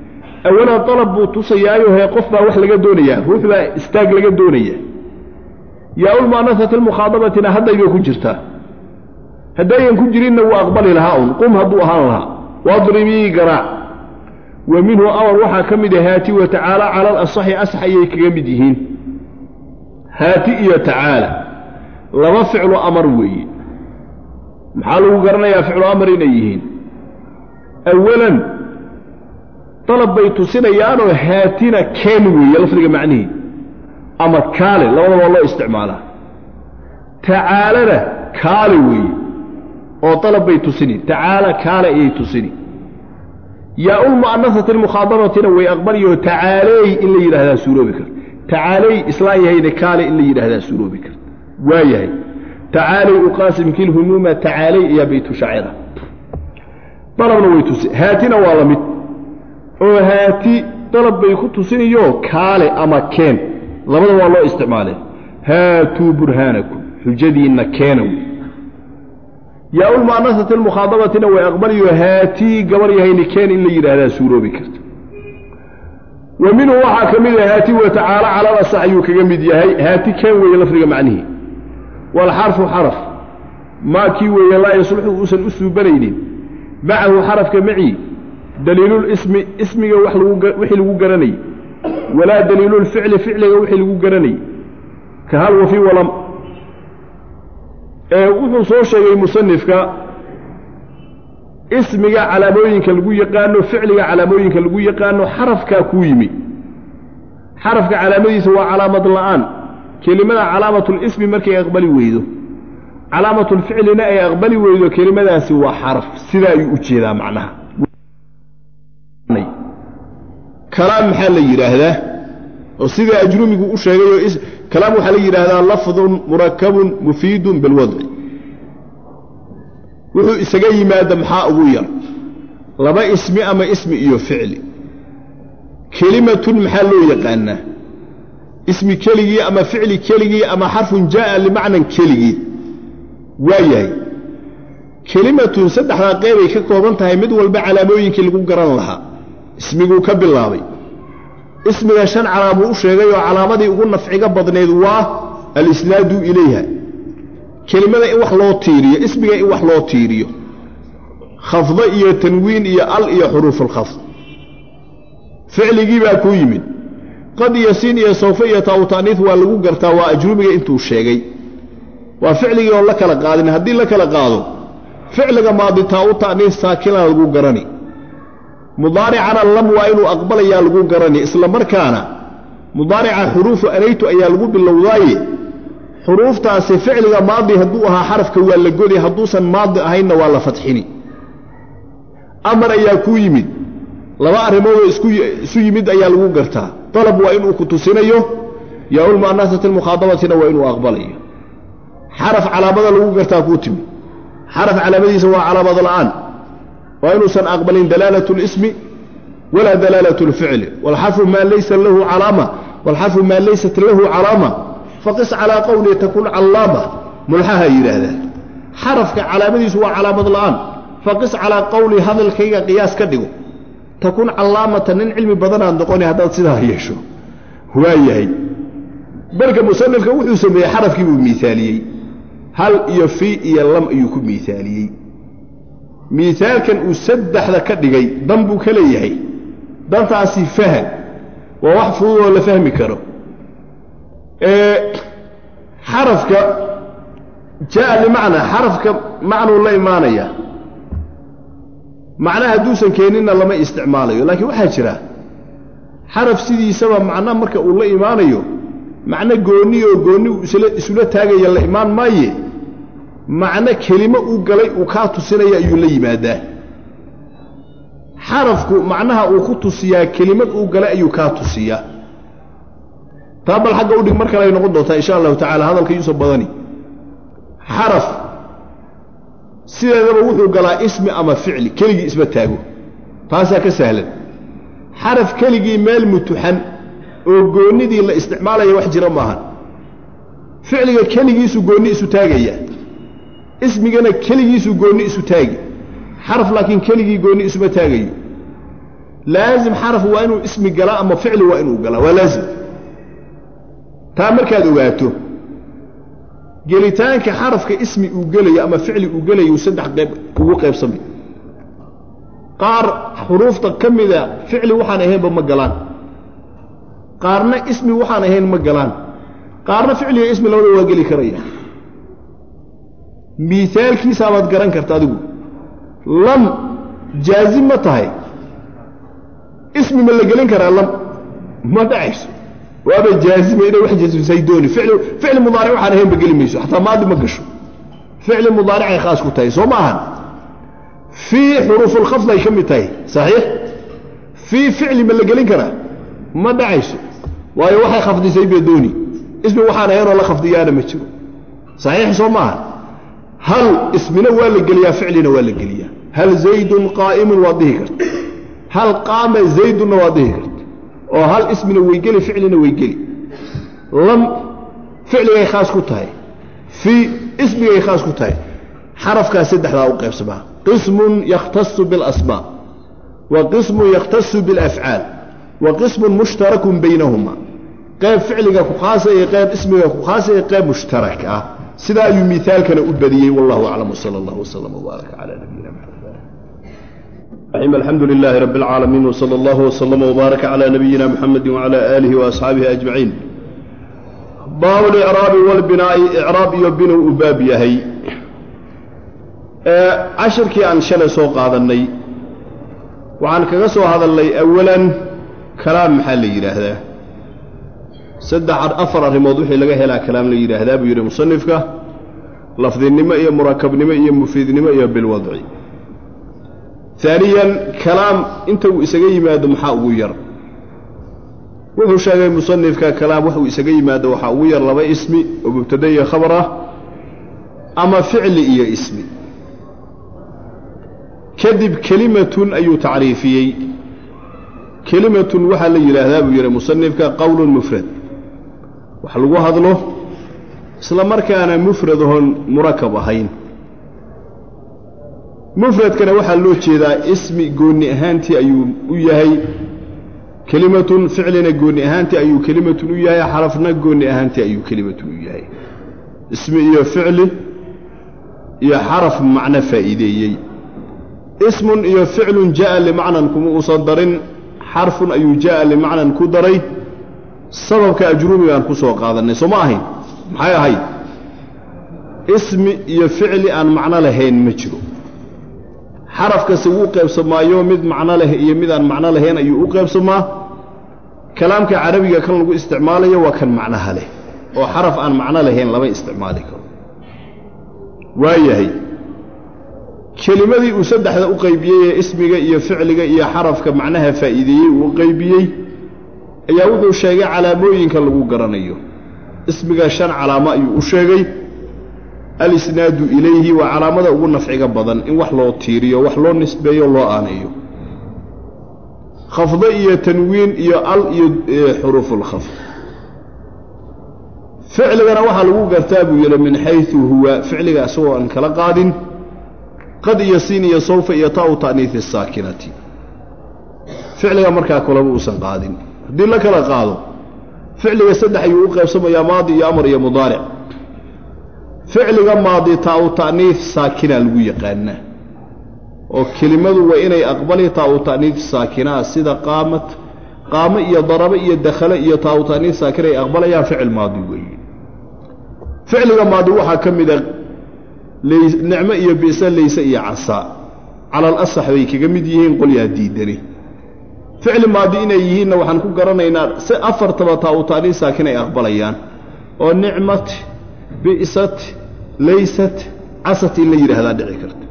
Speaker 2: awalan dalab buu tusayaayo hee qof baa wax laga doonayaa ruux baa istaag laga doonaya yaa-ulmu'anasati lmukhaadabatina haddaybay ku jirtaa haddaynan ku jirinna wuu aqbali lahaa un qum hadduu ahaan lahaa wadribii garaac wa minhu amar waxaa ka mid ah haati wa tacaala cala alasaxi asax ayay kaga mid yihiin haati iyo tacaala laba ficlu amar weeye maxaa lagu garanayaa ficlu amar inay yihiin awalan dalab bay tusinayaanoo haatina keen weeye lafdiga macnihii ama kaale labada waa loo isticmaalaa tacaalana kaale weeye oo dalab bay tusini tacaala kaale ayay tusini yaa-ulmu'anasati almukhaadabatina way aqbaliyo tacaaleey in la yidhaahdaa suuroobi karta tacaaleey islaan yahayna kaale in la yidhaahdaa suuroobi karta waa yahay tacaaley uqaasimki lhumuuma tacaaley ayaa baytu shacira dalabna way tusi haatina waa la mid oo haati dalab bay ku tusinayo kaale ama keen labada waa loo isticmaalee haatuu burhaanakum xujadiinna keena wey yaa-ulmu'anasati almukhaadabatina way aqbaliyo haatii gabar yahayni keen in la yidhaahdaa suuroobi karta wa minhu waxaa ka mid ah haati wa tacaala calal asax ayuu kaga mid yahay haati keen weeye lafdiga macnihii waalxarfu xaraf maa kii weeye laa yasluxu uusan u suubanaynin macahu xarafka macii daliilulismi ismiga wixii lagu garanayay walaa daliilulficli ficliga wixii lagu garanayay ka hal wafi walam ee wuxuu soo sheegay musanifka ismiga calaamooyinka lagu yaqaano ficliga calaamooyinka lagu yaqaano xarafkaa kuu yimi xarafka calaamadiisa waa calaamad la'aan kelimada calaamatulismi markay aqbali weydo calaamatulficlina ay aqbali weydo kelimadaasi waa xaraf sidaa ayuu u jeedaa macnaha kalaam maxaa la yidhaahdaa oo sida ajrumigu u sheegayoo kalaam waxaa la yidhaahdaa lafdun murakabun mufiidun bilwadci wuxuu isaga yimaada maxaa ugu yar laba ismi ama ismi iyo ficli kelimatun maxaa loo yaqaanaa ismi keligii ama ficli keligii ama xarfun jaa'a limacnan keligii waa yahay kelimatun saddexdaa qeybay ka kooban tahay mid walba calaamooyinkii lagu garan lahaa ismiguu ka bilaabay ismiga shan calaamuu u sheegay oo calaamadii ugu nafciga badnayd waa alisnaadu ilayha kelimada in wax loo tiiriyo ismiga in wax loo tiiriyo khafdo iyo tanwiin iyo al iyo xuruufulkhafd ficligii baa kuu yimid qad iyo siin iyo sawfe iyo taawtaaniif waa lagu gartaa waa ajrumiga intuu sheegay waa ficligii oon la kala qaadin haddii la kala qaado ficliga maadi taa-u ta'niif saakina lagu garani mudaaricana lam waa inuu aqbalayaa lagu garani isla markaana mudaarica xuruufu anaytu ayaa lagu bilowdaaye xuruuftaasi ficliga maadi hadduu ahaa xarafka waa la godi hadduusan maadi ahaynna waa la fadxini amar ayaa kuu yimid laba arrimoodoo isu yimid ayaa lagu gartaa dalab waa inuu ku tusinayo yaa-ulmu'anasati almukhaadabatina waa inuu aqbalayo xaraf calaamada lagu gartaa kuu timi xaraf calaamadiisa waa calaamad la'aan waa inuusan aqbalin dalaalat اlismi walaa dalaalat اlficli wاlxarfu maa laysa lahu calaama wاlxarfu maa laysat lahu calaama faqis calaa qowli takun callaama mulxaha yidhaahdaa xarafka calaamadiisu waa calaamad la'aan faqis calaa qowli hadalkayga qiyaas ka dhigo takun callaamata nin cilmi badanaad noqoni haddaad sidaa yeesho waa yahay marka musanifka wuxuu sameeyey xarafkii buu miaaliyey hal iyo fii iyo lam ayuu ku miaaliyey miaalkan uu saddexda ka dhigay dan buu ka leeyahay dantaasi fahan waa wax fududoo la fahmi karo xarafka jaa limacnaa xarafka macnuu la imaanaya macna hadduusan keeninna lama isticmaalayo laakiin waxaa jira xaraf sidiisaba macna marka uu la imaanayo macno goonni oo goonni uu isula taagaya la imaan maaye macno kelimo uu galay uu kaa tusinaya ayuu la yimaadaa xarafku macnaha uu ku tusiyaa kelimad uu galay ayuu kaa tusiyaa taa bal xagga udhig mar kale ay noqon doontaa insha allahu tacala hadalka yuusan badani xaraf sideedaba wuxuu galaa ismi ama ficli keligii isma taago taasaa ka sahlan xaraf keligii meel mutuxan oo goonnidii la isticmaalaya wax jira maahan ficliga keligiisu goonni isu taagaya ismigana keligiisu goonni isu taagi xaraf laakiin keligii goonni isuma taagayo laazim xaraf waa inuu ismi galaa ama ficli waa inuu galaa waa laazim taa markaad ogaato gelitaanka xarafka ismi uu gelayo ama ficli uu gelayo saddex qayb ugu qaybsamay qaar xuruufta ka mida ficli waxaan ahaynba ma galaan qaarna ismi waxaan ahayn ma galaan qaarna ficliga ismi labada waa geli karaya miaalkiisaabaad garan karta adigu lam jaazim ma tahay ismi ma la gelin karaa lam ma dhacayso waaba jaazima inay wax jasmisay dooni ficli mudaaric waxaan ahaynba geli mayso xataa maadi ma gasho ficli mudaaricay khaas ku tahay soo ma ahan fii xuruufulkhafd ay ka mid tahay saxiix fii ficli ma la gelin karaa ma dhacayso waayo waxay khafdisay bee dooni ismi waxaan ahaynoo la khafdiyaana ma jiro saxiix soo maaha hal ismina waa la geliyaa ficlina waa la geliyaa hal zaydun qaa'imun waad dhihi karta hal qaama zaydunna waad dhihi karta oo hal ismina way geli ficlina way geli lam ficligay khaas ku tahay fii ismigay khaas ku tahay xarafkaas saddexdaa u qaybsamaa qismun yakhtasu biاlasmaa wa qismun yakhtasu biاlafcaal wa qismun mushtarakun baynahuma qayb ficliga ku khaasa iyo qayb ismiga ku khaasa iyo qayb mushtarak ah sidaa ayuu miaalkana u badiyey wallahu aclam wsala allah wslm wbaaraka cala nabiyina maxamed alxamdu lilaahi rabi اlcaalamiin wsala allah wslama wbaaraka cala nabiyina muxamedi wcala aalihi waasxaabihi ajmaciin baabu licraabi walbinaa'i icraab iyo binu u baab yahay cashirkii aan shalay soo qaadannay waxaan kaga soo hadalnay awalan kalaam maxaa la yidhaahdaa saddex afar arrimood wixii laga helaa kalaam la yidhaahdaa buu yidhi musanifka lafdinimo iyo murakabnimo iyo mufiidnimo iyo bilwadci aaniyan kalaam inta uu isaga yimaado maxaa ugu yar wuxuu sheegay musanifka kalaam waxuu isaga yimaado waxaa ugu yar laba ismi oo mubtada iyo khabar ah ama ficli iyo ismi kadib kelimatun ayuu tacriifiyey kelimatun waxaa la yidhaahdaa buu yidhi musanifka qowlun mufrad wax lagu hadlo isla markaana mufrad oon murakab ahayn mufradkana waxaa loo jeedaa ismi goonni ahaantii ayuu u yahay kelimatun ficlina goonni ahaantii ayuu kelimatun u yahay xarafna goonni ahaantii ayuu kelimatun u yahay ismi iyo ficli iyo xaraf macno faa'iideeyey ismun iyo ficlun ja'a limacnan kuma uusan darin xarfun ayuu ja'a limacnan ku daray sababka ajruumigaan ku soo qaadannay soo ma ahayn maxay ahayd ismi iyo ficli aan macno lahayn ma jiro xarafkasi wuu qaybsamaayo mid macno leh iyo mid aan macno lahayn ayuu u qaybsamaa kalaamka carabiga kan lagu isticmaalayo waa kan macnaha leh oo xaraf aan macno lahayn lama isticmaali karo waayahay kelimadii uu saddexda u qaybiyey ee ismiga iyo ficliga iyo xarafka macnaha faa'iideeyey uu u qaybiyey ayaa wuxuu sheegay calaamooyinka lagu garanayo ismiga shan calaamo ayuu u sheegay alisnaadu ilayhi waa calaamada ugu nafciga badan in wax loo tiiriyo wax loo nisbeeyo loo aaneeyo khafdo iyo tanwiin iyo al iyo xuruufulkhafd ficligana waxaa lagu gartaa buu yidhi min xayu huwa ficliga isagoo aan kala qaadin qad iyo siin iyo sawfa iyo ta'u ta'niisi saakinati ficliga markaa kulama uusan qaadin haddii la kala qaado ficliga saddex ayuu u qaybsamayaa maadi iyo amar iyo mudaaric ficliga maadi ta'u ta'niis saakina lagu yaqaanaa oo kelimadu waa inay aqbali ta'u ta'niis saakinaa sida qaamad qaamo iyo darabo iyo dakhale iyo ta'u ta'niis saakina ay aqbalayaan ficil maadi weeye ficliga maadi waxaa ka mida nicmo iyo bisa layse iyo casaa cala alasax bay kaga mid yihiin qolyaa diidani ficli maadi inay yihiinna waxaan ku garanaynaa si afartaba ta'u ta'niis saakin ay aqbalayaan oo nicmat bi'sat laysat casat in la yidhaahdaa dhici karta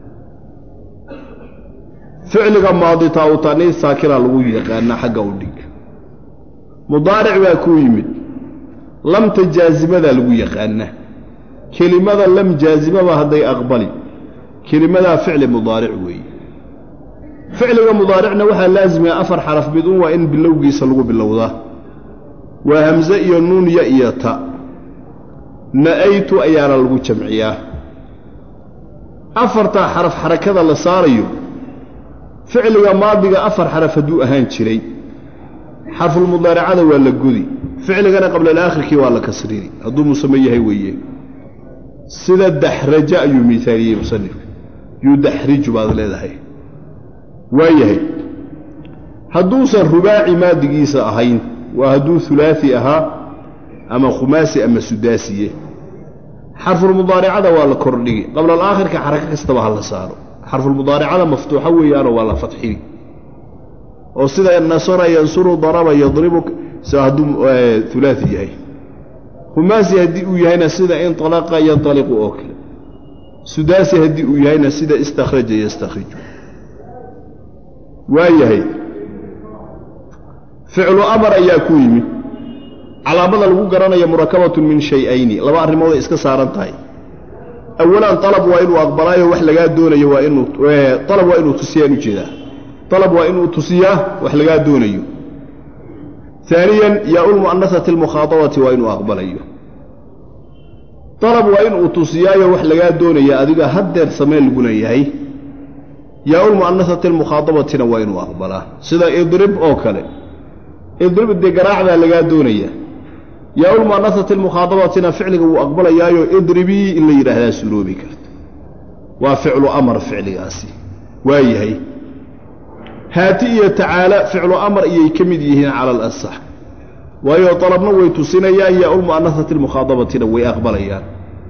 Speaker 2: ficliga maadi ta'u ta'niis saakina lagu yaqaanaa xagga u dhig mudaaric baa kuu yimid lamta jaasimadaa lagu yaqaanaa kelimada lam jaazimaba hadday aqbali kelimadaa ficli mudaaric weeye ficliga mudaaricna waxaa laazimaya afar xaraf mid un waa in bilowgiisa lagu bilowdaa waa hamse iyo nuun ya iyo ta na'aytu ayaana lagu jamciyaa afartaa xaraf xarakada la saarayo ficliga maadiga afar xaraf hadduu ahaan jiray xarfulmudaaracada waa la gudi ficligana qabla alaakhirkii waa la kasrini hadduu musame yahay weeye sida daxraja ayuu miaaliyey musanifka yudaxriju baad leedahay waa yahay hadduusan rubaaci maadigiisa ahayn waa hadduu hulaai ahaa ama khumaasi ama sudaasiye xarfulmudaaricada waa la kordhigi qabla alaakhirka xarako kastaba ha la saaro xarfulmudaaricada maftuuxa weeyaanoo waa la fadxini oo sida nasara yansuru daraba yadribu hadduu ulaai yahay khumaasi haddii uu yahayna sida inalaqa yanaliqu oo kale sudaasi haddii uu yahayna sida istakhraja yastakhriju waa yahay ficlu amar ayaa ku yimid calaamada lagu garanaya murakabatun min shay-ayni laba arrimooday iska saaran tahay awalan alab waa inuu aqbalaayo wax lagaa doonayo waa inuu alab waa inuu tusiyaan ujeedaa alab waa inuu tusiyaa wax lagaa doonayo aaniyan yaa-ulmu'anasati almukhaadabati waa inuu aqbalayo alab waa inuu tusiyaayo wax lagaa doonaya adiga haddeer samee lagu leeyahay yaa-ulmu'anasati almukhaadabatina waa inuu aqbalaa sida idrib oo kale idrib dee garaacdaa lagaa doonaya yaa-ulmu'anasati almukhaadabatina ficliga wuu aqbalayaayo idribii in la yidhaahdaa suroobi karta waa ficlu amar ficligaasi waa yahay haati iyo tacaala ficlu amar iyay ka mid yihiin cala alasax waayo dalabna way tusinayaan yaa-ulmu'anasati almukhaadabatina way aqbalayaan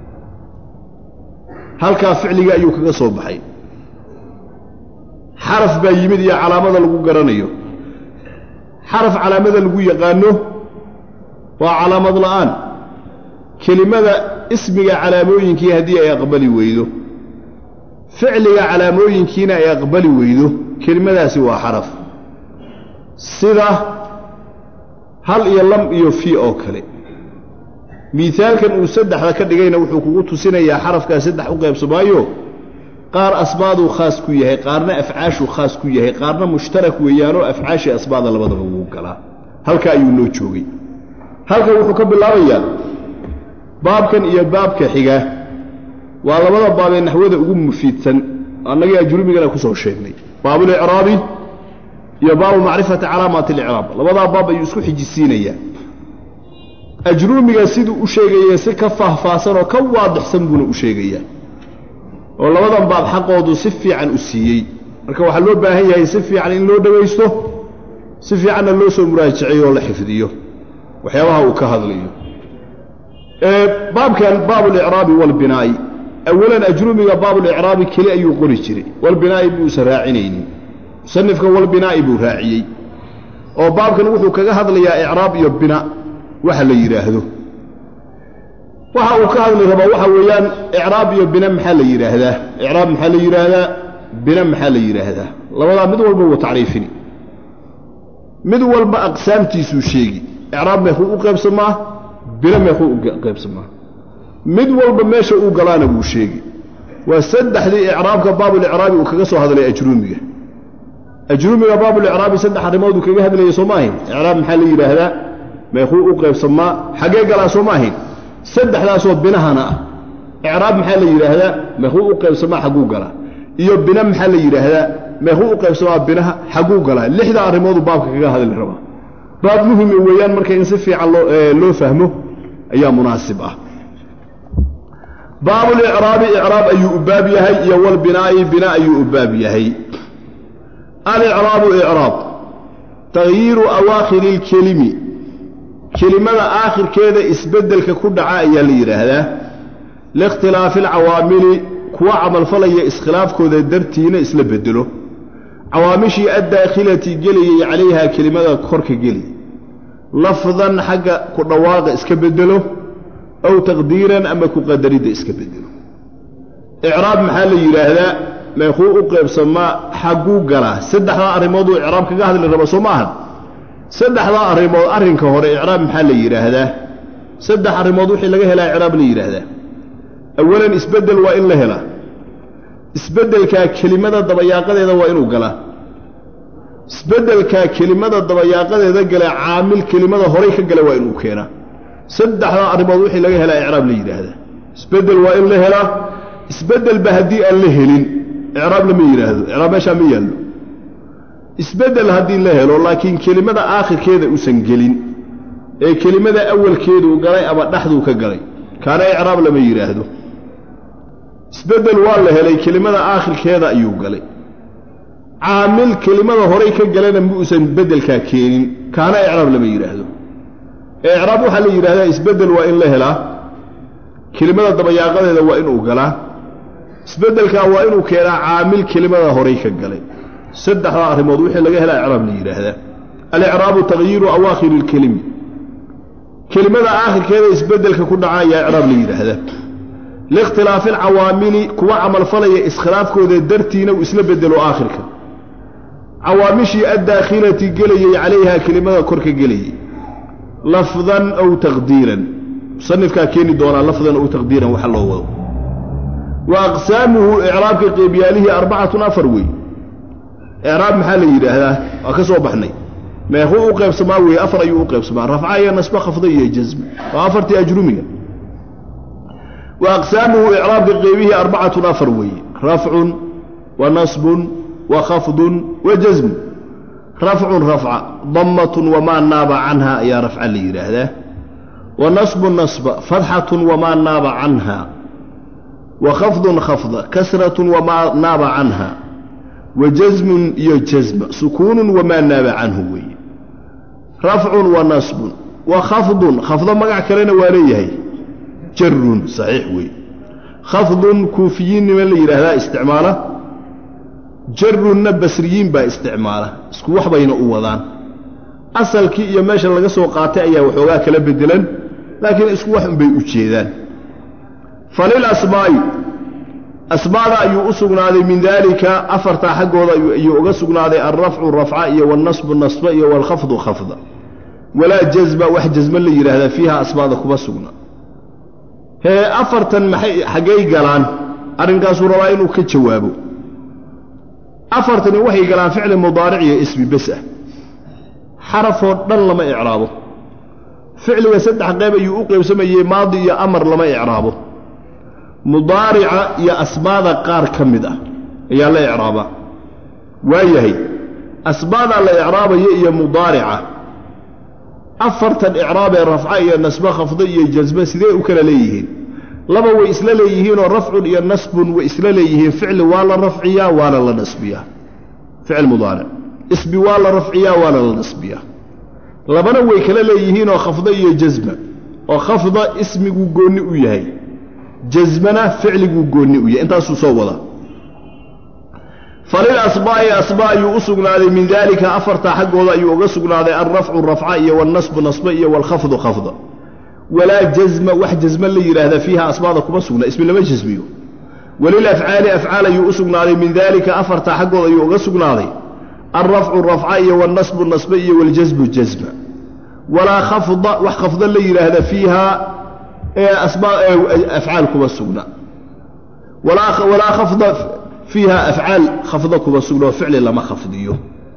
Speaker 2: halkaa ficliga ayuu kaga soo baxay xaraf baa yimid iyo calaamada lagu garanayo xaraf calaamada lagu yaqaano waa calaamad la'aan kelimada ismiga calaamooyinkii haddii ay aqbali weydo ficliga calaamooyinkiina ay aqbali weydo kelimadaasi waa xaraf sida hal iyo lam iyo fii oo kale miaalkan uu saddexda ka dhigayna wuxuu kugu tusinayaa xarafkaa saddex u qaybsamaayo qaar asbaaduu khaas ku yahay qaarna afcaashuu khaas ku yahay qaarna mushtarak weeyaanoo afcaashii asbaada labadaba wuu galaa halka ayuu noo joogay halkan wuxuu ka bilaabayaa baabkan iyo baabka xiga waa labada baabee naxwada ugu mufiidsan annagii ajrumigana ku soo sheegnay baabulicraabi iyo baabu macrifati calaamaati alicraab labadaa baab ayuu isku xijisiinayaa ajruumiga siduu u sheegaya si ka faahfaahsan oo ka waadixsan buuna u sheegayaa oo labadan baab xaqoodu si fiican u siiyey marka waxaa loo baahan yahay si fiican in loo dhagaysto si fiicanna loo soo muraajaceeyo oo la xifdiyo waxyaabaha uu ka hadlayo baabkan baabulicraabi walbinaa'i awalan ajrumiga baabulicraabi keli ayuu qori jiray walbinaa'i buusan raacinaynin musanifka walbinaa'i buu raaciyey oo baabkan wuxuu kaga hadlayaa icraab iyo bina waxa la yidhaahdo waxa uu ka hadli rabaa waxa weeyaan icraab iyo bina maxaa la yidhaahdaa icraab maxaa la yidhaahdaa bina maxaa la yidhaahdaa labadaa mid walba wuu tacriifini mid walba aqsaamtiisuu sheegi icraab meekuu u qaybsamaa bina meekuu u qaybsamaa mid walba meesha uu galaana wuu sheegi waa saddexdii icraabka baabulicraabi uu kaga soo hadlay ajruumiga ajruumiga baabulicraabi saddex arrimooduu kaga hadlayay soo ma ahayn icraab maxaa la yidhaahdaa meekuu u qaybsamaa xaggee galaa soo ma ahayn saddexdaasoo binahana ah icraab maxaa la yidhaahdaa meekuu u qaybsamaa xagguu galaa iyo bina maxaa la yidhaahdaa meekuu u qaybsamaa binaha xagguu galaa lixda arrimoodu baabka kaga hadli rabaa baab muhime weeyaan marka in si fiican loo fahmo ayaa munaasib ah baabulicraabi icraab ayuu u baab yahay iyo walbinaa'i bina ayuu u baab yahay alicraabu icraab takhyiiru awaakhiri اlkelimi kelimada aakhirkeeda isbeddelka ku dhaca ayaa la yidhaahdaa liikhtilaafi alcawaamili kuwa camalfalaya iskhilaafkooda dartiina isla bedelo cawaamishii addaakhilati gelayay calayhaa kelimada korka geli lafdan xagga ku dhawaaqa iska bedelo aw taqdiiran ama ku qadaridda iska bedelo icraab maxaa la yidhaahdaa meekuu u qaybsamaa xagguu galaa saddexdaa arrimooduu icraab kaga hadli raba soo ma ahan saddexdaa arrimood arrinka hore icraab maxaa la yidhaahdaa saddex arrimood wixii laga helaa icraab la yidhaahdaa awalan isbeddel waa in la helaa isbeddelkaa kelimada dabayaaqadeeda waa inuu galaa isbeddelkaa kelimada dabayaaqadeeda gala caamil kelimada horay ka gala waa inuu keenaa saddexdaa arrimood wixii laga helaa icraab la yidhaahdaa isbeddel waa in la helaa isbeddelba haddii aan la helin icraab lama yidhaahdo icraab meeshaa ma yaallo isbeddel haddii la helo laakiin kelimada aakhirkeeda uusan gelin ee kelimada awalkeeduu galay ama dhexduu ka galay kaana icraab lama yidhaahdo isbeddel waa la helay kelimada aakhirkeeda ayuu galay caamil kelimada horay ka galana ma uusan beddelkaa keenin kaana icraab lama yidhaahdo ee icraab waxaa la yidhahdaa isbeddel waa in la helaa kelimada dabayaaqadeeda waa inuu galaa isbeddelkaa waa inuu keenaa caamil kelimada horay ka galay saddexdaa arrimood wixii laga helaa icraab la yidhaahdaa alicraabu takhyiiru awaakhiri ilkelimi kelimada aakhirkeeda isbeddelka ku dhaca ayaa icraab la yidhaahdaa liikhtilaafi alcawaamili kuwa camalfalaya iskhilaafkooda dartiina uu isla bedelo aakhirka cawaamishii addaakhilati gelayey calayha kelimada kor ka gelayey lafdan aw taqdiiran musanifkaa keeni doonaa lafdan aw taqdiiran waxa loo wado wa aqsaamuhu icraabka qeybyaalihii arbacatun afar wey icraab maxaa la yidhaahdaa waa ka soo baxnay meequu u qaybsamaa weeye afar ayuu u qaybsamaa rafca iyo nasbe khafda iyo jasm waa afartii ajrumiga wa aqsaamuhu icraabka qeybihii arbacatun afar weeye rafcun wa nasbun wa khafdun wa jasmun rafcun rafca dammatun wamaa naaba canha ayaa rafca la yidhaahdaa wa nasbun nasba fatxatun wamaa naaba canha wa khafdun khafda kasratun wamaa naaba canha wa jasmun iyo jasma sukuunun wamaa naaba canhu weeye rafcun wa nasbun wa khafdun khafdo magac kalena waa leeyahay jarun saxiix weeye khafdun kuufiyiinnima la yidhaahdaa isticmaala jarunna basriyiin baa isticmaala isku wax bayna u wadaan asalkii iyo meesha laga soo qaatay ayaa waxoogaa kala bedelan laakiin isku wax unbay u jeedaan falil asmaa'i asmaada ayuu u sugnaaday min daalika afartaa xaggooda ayuu uga sugnaaday alrafcu rafca iyo walnasbu nasba iyo walkhafdu khafda walaa jazma wax jasma la yidhaahdaa fiiha asmaada kuma sugna hee afartan maxay xaggay galaan arrinkaasuu rabaa inuu ka jawaabo afartani waxay galaan ficli mudaaric iyo ismi bes ah xarafoo dhan lama icraabo ficliga saddex qayb ayuu u qaybsamayey maadi iyo amar lama icraabo mudaarica iyo asmaada qaar ka mid ah ayaa la icraabaa waayahay asmaadaa la icraabaya iyo mudaarica afartan icraabee rafca iyo nasbe khafdo iyo jasme sidee u kala leeyihiin laba way isla leeyihiinoo rafcun iyo nasbun way isla leeyihiin ficli waa la rafciyaa waana la nasbiyaa ficil mudaaric isbi waa la rafciyaa waana la nasbiyaa labana way kala leeyihiinoo khafdo iyo jasma oo khafda ismiguu goonni u yahay jasmana ficliguu goonni u yahay intaasuu soo wadaa falil asmaa'i asmaa ayuu u sugnaaday min daalika afartaa xaggooda ayuu uga sugnaaday alrafcu rafca iyo walnasbu nasba iyo walkhafdu khafda walaa jazma wax jasma la yidhaahda fiiha asmaada kuma sugna ismi lama jasmiyo walilafcaali afcaal ayuu u sugnaaday min daalika afartaa xaggooda ayuu uga sugnaaday alrafcu rafca iyo walnasbu nasba iyo waljasmu jasma walaa khafda wax khafda la yidhaahda fiiha afcaal kuma sugna walaa khafda fiiha afcaal khafda kuma sugna oo ficli lama khafdiyo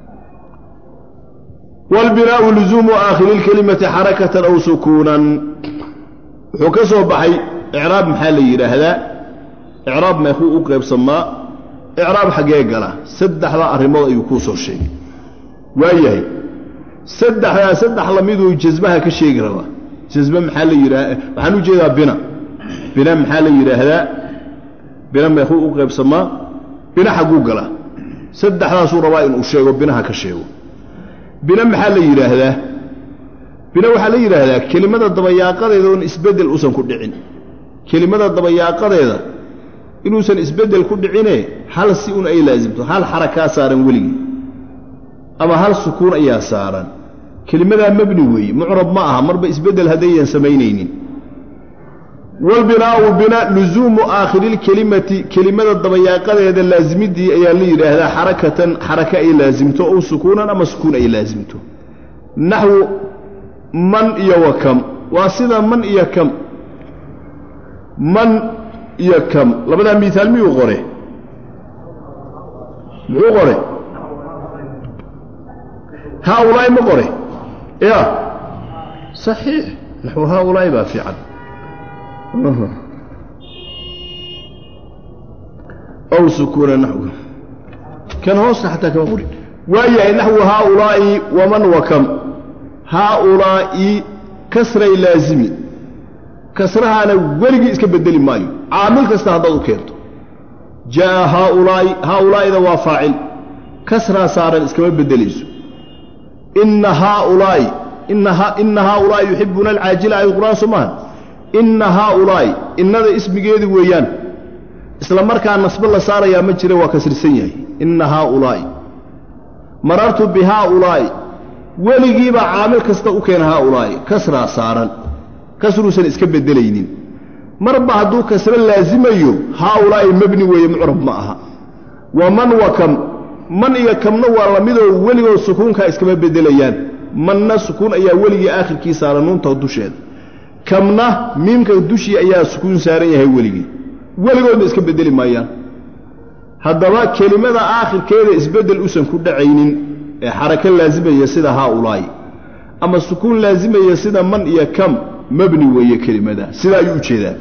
Speaker 2: wاlbinaau luzuumu aakhiri اlkelimati xarakatan aw sukuunan wuxuu ka soo baxay icraab maxaa la yidhaahdaa icraab meekuu u qaybsamaa icraab xaggee gala saddexdaa arrimood ayuu kuu soo sheegay waayahay saddexdaa saddex lamiduu jasmaha ka sheegi rabaa jasme maxaa la yidhaha waxaan u jeedaa bina bina maxaa la yidhaahdaa bina meekuu u qaybsamaa bina xagguu galaa saddexdaasuu rabaa inuu sheego binaha ka sheego bina maxaa la yidhaahdaa bina waxaa la yidhaahdaa kelimada dabayaaqadeeda oon isbeddel uusan ku dhicin kelimada dabayaaqadeeda inuusan isbeddel ku dhicine hal si un ay laasimto hal xarakaa saaran weligii ama hal sukuun ayaa saaran kelimadaa mabni weeye mucrab ma aha marba isbeddel haddayan samaynaynin walbinaau bina luzuumu aakhiriilkelimati kelimada dabayaaqadeeda laasimiddii ayaa la yidhaahdaa xarakatan xaraka ay laasimto ow sukuunan ama sukuun ay laasimto naxwu man iyo wa kam waa sida man iyo kam man iyo kam labadaa miihaal miyuu qore muxuu qore haaulaa'i ma qore ya saxiix naxwu haaulaa'i baa fiican aw sukuuna naxw kan hoosta xataa kama qori waayahay naxwu haaulaa'i waman wakam haaulaa'i kasray laazimi kasrahaana weligii iska bedeli maayo caamil kasta haddaad u keento jaa'a haaulaa'i haaulaa'ida waa faacil kasraa saaran iskama beddelayso inna haaulaa'i inna haaulaa'i yuxibuuna alcaajila ay qur'aan soo maaha inna haaulaa'i innada ismigeedu weeyaan isla markaa nasbo la saarayaa ma jira waa kasrisan yahay inna haaulaa'i marartu bi haaulaa'i weligiibaa caamil kasta u keena haaulaa'i kasraa saaran kasruusan iska beddelaynin marba hadduu kasro laasimayo haaulaa'i mebni weeye mucrab ma aha wa man wa kam man iyo kamna waa lamidoo weligood sukuunkaa iskama beddelayaan manna sukuun ayaa weligii aakhirkii saaran nuunta dusheeda kamna miimka dushii ayaa sukuun saaran yahay weligii weligoodna iska beddeli maayaan haddaba kelimada aakhirkeeda isbeddel usan ku dhacaynin ee xarako laasimaya sida haaulaa'i ama sukuun laasimaya sida man iyo kam mabni weeye kelimada sidaa ayuu u jeedaa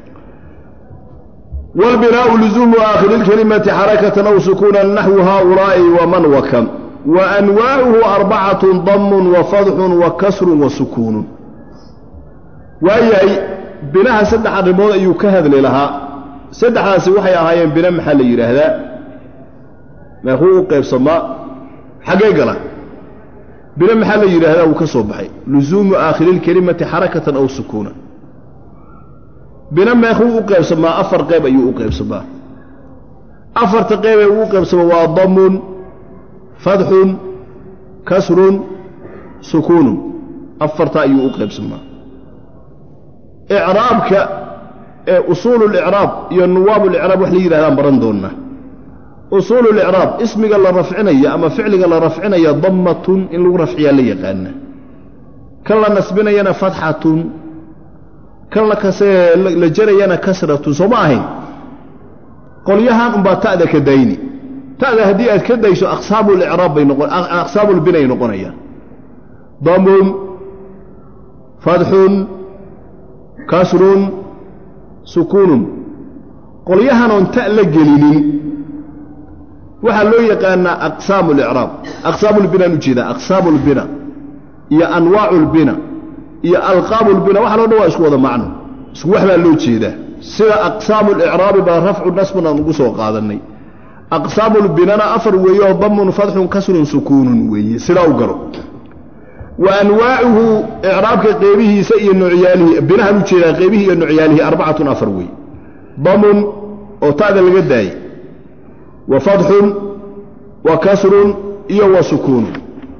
Speaker 2: wاlbinaau luzuumu aakhiri اlkelimati xarakatan aw sukuunan naxwu haaulaa'i waman wakam wa anwaacuhu arbacatu damun wa fadxun wa kasrun wa sukuunun waayahay binaha saddex arrimood ayuu ka hadli lahaa saddexdaasi waxay ahaayeen bina maxaa la yidhaahdaa meekuu u qaybsamaa xaggee gala bina maxaa la yidhaahdaa wuu ka soo baxay luzuumu aakhiri اlkelimati xarakatan aw sukuunan bina meekuu u qaybsamaa afar qayb ayuu u qaybsamaa afarta qeybee uu u qaybsamaa waa damun fadxun kasrun sukuunun afarta ayuu u qaybsamaa icraabka ee usuulu licraab iyo nuwaab licraab wax la yidhahdaan baran doonnaa usuulu licraab ismiga la rafcinaya ama ficliga la rafcinaya dammatun in lagu rafciyaa la yaqaana kan la nasbinayana fatxatun kan la jarayana kasratun soo ma ahayn qolyahan unbaa ta'da ka dayni ta'da haddii aad ka dayso aqsaamu licraab bay noqon aqsaamu lbinay noqonayaan damun fadxun kasrun sukuunun qolyahanoon ta la gelinin waxaa loo yaqaanaa aqsaamu licraab aqsaamu lbinaan ujeedaa aqsaamu lbina iyo anwaacu lbina iyo alqaabu lbina waxa loo dhan waa isku wada macno isku wax baa loo jeedaa sida aqsaamu licraabi baa rafcu nasbun aan ugu soo qaadannay aqsaamu lbinana afar weeye oo damun fadxun kasrun sukuunun weeye sidaa u garo wa anwaacuhu icraabka qeybihiisa iyo noocyaalihi binahan u jeedaa qeybihii iyo noocyaalihi arbacatun afar weeye damun oo ta'da laga daayey wa fadxun wa kasrun iyo wa sukuunun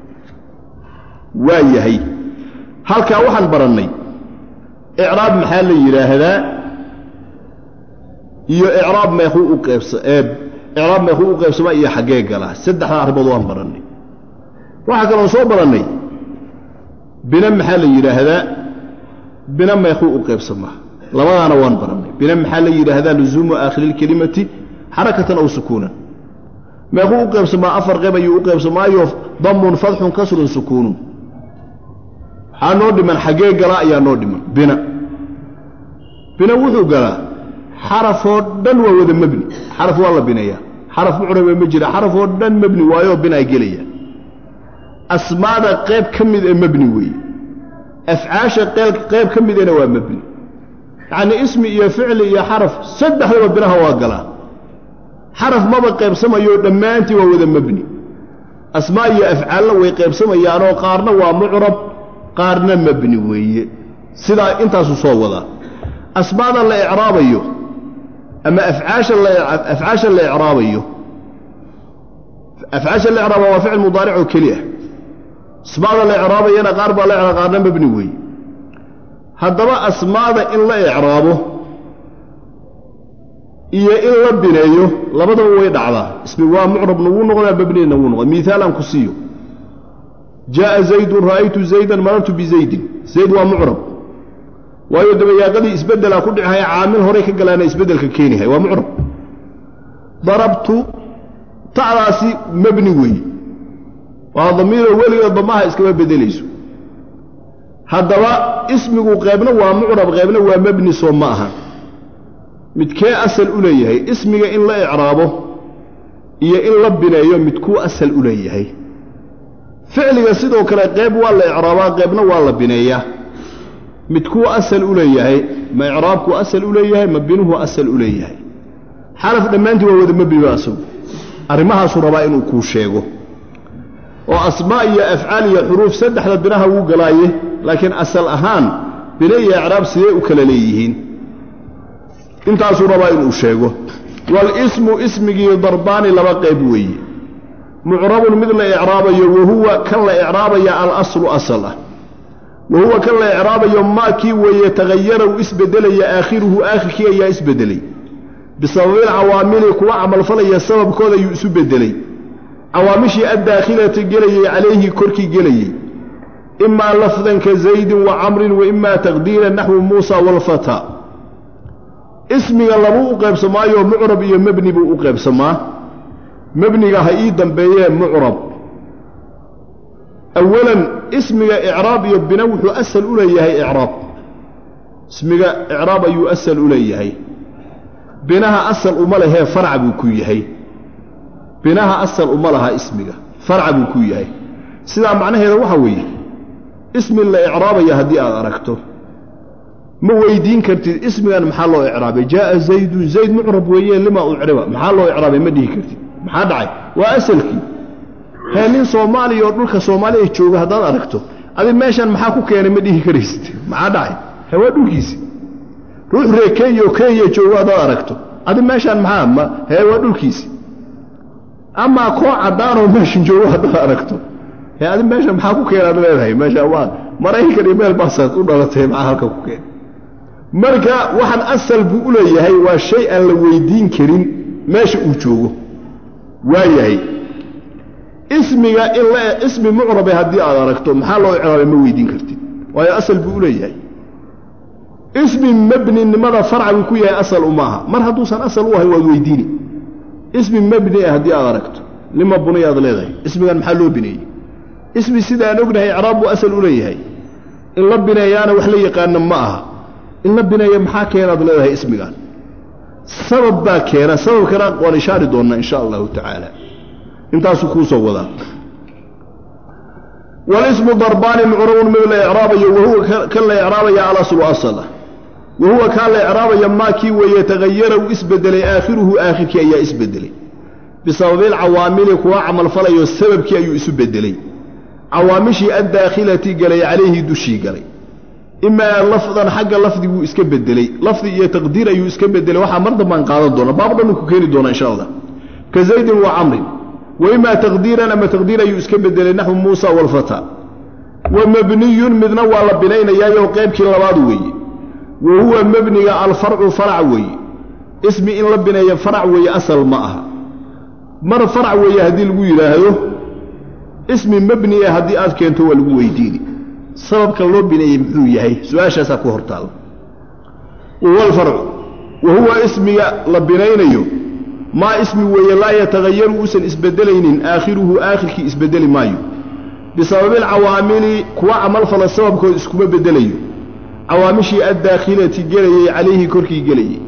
Speaker 2: waa yahay halkaa waxaan barannay icraab maxaa la yidhaahdaa iyo icraab meekuu u qaybsa icraab meekuu u qaybsamaa iyo xaggee galaa saddexdaa arrimood waan barannay waxaa kaloon soo barannay bina maxaa la yidhaahdaa bina meekuu u qaybsamaa labadaana waan barannay bina maxaa la yidhaahdaa luzuumu aakhiri lkelimati xarakatan aw sukuunan meekuu u qaybsamaa afar qayb ayuu u qaybsamaayo damun fadxun kasrun sukuunun waxaa noo dhiman xaggee galaa ayaa noo dhiman bina bina wuxuu galaa xarafoo dhan waa wada mebni xaraf waa la bineeyaa xaraf mucrabe ma jira xarafoo dhan mebni waayoo binaa gelaya asmaada qayb ka mid ee mebni weeye afcaasha qayb ka midena waa mebni yacnii ismi iyo ficli iyo xaraf saddexdaba binaha waa galaa xaraf maba qaybsamayo dhammaantii waa wada mebni asmaa iyo afcaalna way qaybsamayaanoo qaarna waa mucrab qaarna mebni weeye sidaa intaasuu soo wadaa asmaada la icraabayo ama afcaasha afcaasha la icraabayo afcaasha la icraaba waa ficil mudaaric oo keli ah asmaada la icraabayana qaar baa la icraaba qaarna mebni weeye haddaba asmaada in la icraabo iyo in la bineeyo labadaba way dhacdaa ismi waa mucrabna wuu noqdaa mebnina wuu noqdaa miaalaan ku siiyo jaaءa zaydun ra'aytu zaydan marartu bizaydin zayd waa mucrab waayo dabayaaqadii isbeddelaa ku dhicihaya caamil horay ka galaana isbeddelka keenihay waa mucrab darabtu ta'daasi mebni weeye waa damiiroo weliga damaha iskama beddelayso haddaba ismigu qaybna waa mucrab qaybna waa mebni soo ma aha midkee asal u leeyahay ismiga in la icraabo iyo in la bineeyo midkuu asal u leeyahay ficliga sidoo kale qayb waa la icraabaa qaybna waa la bineeyaa midkuu asal u leeyahay ma icraabkuu asal u leeyahay ma binuhu asal u leeyahay xaraf dhammaantii waa wada mebniba asagu arrimahaasuu rabaa inuu kuu sheego oo asmaa iyo afcaal iyo xuruuf saddexda binaha wuu galaaye laakiin asal ahaan bine iyo icraab sidee u kala leeyihiin intaasuu rabaa inuu sheego walismu ismigii darbaani laba qayb weeye mucrabun mid la icraabayo wahuwa kan la icraabaya alaslu asal ah wahuwa kan la icraabayo maa kii weeye tagayara uu isbedelaya aakhiruhu aakhirkii ayaa isbedelay bisababil cawaamili kuwa camalfalaya sababkooda ayuu isu bedelay cawaamishii addaakhilati gelayey calayhi korkii gelayey imaa lafdan ka zaydin wa camrin wa imaa taqdiiran naxwu muusa waalfataa ismiga labuu u qaybsamaayo mucrab iyo mebni buu u qaybsamaa mebniga ha ii dambeeyee mucrab awalan ismiga icraab iyo bina wuxuu asal u leeyahay icraab ismiga icraab ayuu asal u leeyahay binaha asal uma lehee farca buu ku yahay binaha asal uma laha ismiga farca buu ku yahay sidaa macnaheeda waxa weeye ismi la icraabaya haddii aad aragto ma weydiin kartid ismigan maxaa loo icraabay jaaa zaydun zayd mucrab weeye lima ucriba maxaa loo icraabay ma dhihi kartid maxaa dhacay waa asalkii hee nin soomaaliya oo dhulka soomaaliya jooga haddaad aragto adi meeshan maxaa ku keenay ma dhihi karaysid maxaa dhacay he waa dhulkiisi ruux ree kenya oo kenya joogo haddaad aragto adi meeshaan maxaa ma hee waa dhulkiisi amaa koo caddaanoo meeshan joogo haddaad aragto hee adi meeshan maxaa ku keenaad leedahay meesha waa maraykan iyo meel baasaad u dhalatay maxaa halka ku keen marka waxaan asal buu u leeyahay waa shay aan la weydiin karin meesha uu joogo waa yahay ismiga in la ismi mucrabe haddii aad aragto maxaa loo icraabay ma weydiin kartid waayo asal buu u leeyahay ismi mebninimada farca buu ku yahay asal uma aha mar hadduusan asal u ahay waad weydiini ismi mebni ah haddii aad aragto lima buni aad leedahay ismigan maxaa loo bineeyey ismi sida aan ognahay icraab buu asal u leeyahay in la bineeyaana wax la yaqaana ma aha in la bineeya maxaa keenaad leedahay ismigan sabab baa keena sababkana waan ishaari doonnaa insha allahu tacaala intaasuu kuu soo wadaa walismu darbaani mucrabun mid la icraabayo wahuwa kan la icraabaya alaslu asala wahuwa kaan la icraabaya maa kii weeye tagayara uu isbedelay aakhiruhu aakhirkii ayaa isbedelay bisababil cawaamili kuwa camalfalayo sababkii ayuu isu bedelay cawaamishii addaakhilati galay calayhi dushii galay imaa lafdan xagga lafdiguu iska bedelay lafdi iyo taqdiir ayuu iska bedelay waxaa mar dambaan qaadan doona baab dhannu ku keeni doona insha allah ka zaydin wa camrin wa imaa taqdiiran ama taqdiir ayuu iska bedelay naxwu muusa waalfataa wa mabniyun midna waa la binaynayaayoo qaybkii labaad weeye wa huwa mebniga alfarcu farac weeye ismi in la bineeyo farac weeye asal ma aha mar farac weeye haddii lagu yidhaahdo ismi mebni ah haddii aad keento waa lagu weydiini sababka loo bineeyey muxuu yahay su-aashaasaa ku hortaalo wahuwa alfarcu wa huwa ismiga la binaynayo maa ismi weeye laa yatagayaru uusan isbedelaynin aakhiruhu aakhirkii isbedeli maayo bisababil cawaamili kuwa camalfala sababkood iskuma bedelayo cawaamishii addaakhilati gelayey calayhi korkii gelayey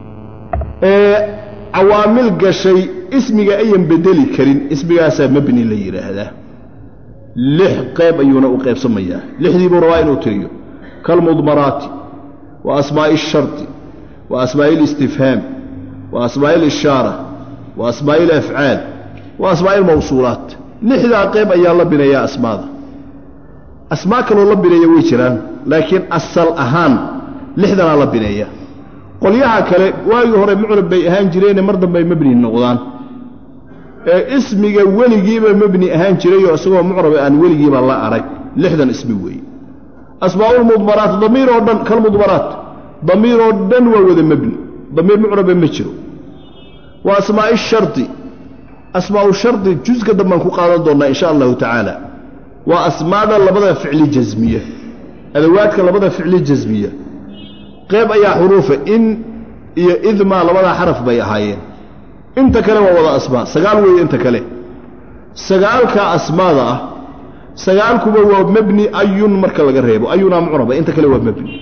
Speaker 2: ee cawaamil gashay ismiga ayan bedeli karin ismigaasaa mebni la yidhaahdaa lix qayb ayuuna u qaybsamayaa lixdii buu rabaa inuu tiriyo kalmudmaraati wa asmaa'i asharti wa asmaa'i اlistifhaam wa asmaa'i اlishaara wa asmaa'i alafcaal wa asmaa'i almawsuulaat lixdaa qayb ayaa la bineeyaa asmaada asmaa kaloo la bineeya way jiraan laakiin asal ahaan lixdanaa la bineeya qolyaha kale waagii hore mucrab bay ahaan jireene mar dambey mebni noqdaan ee ismiga weligiiba mebni ahaan jirayoo isagoo mucrabe aan weligiiba la arag lixdan ismi weeye asmaa'ulmudmaraat damiir oo dhan kalmudmaraat damiir oo dhan waa wada mebni damiir mucrabe ma jiro waa asmaa'i shardi asmaa'u shardi juska dambaan ku qaadan doonnaa insha allahu tacaala waa asmaada labada ficli jasmiya adawaadka labada ficli jasmiya qayb ayaa xuruufa in iyo idmaa labadaa xaraf bay ahaayeen inta kale waa wada asmaa sagaal weeye inta kale sagaalka asmaada ah sagaalkuba waa mebni ayun marka laga reebo ayunaa mucraba inta kale waa mebni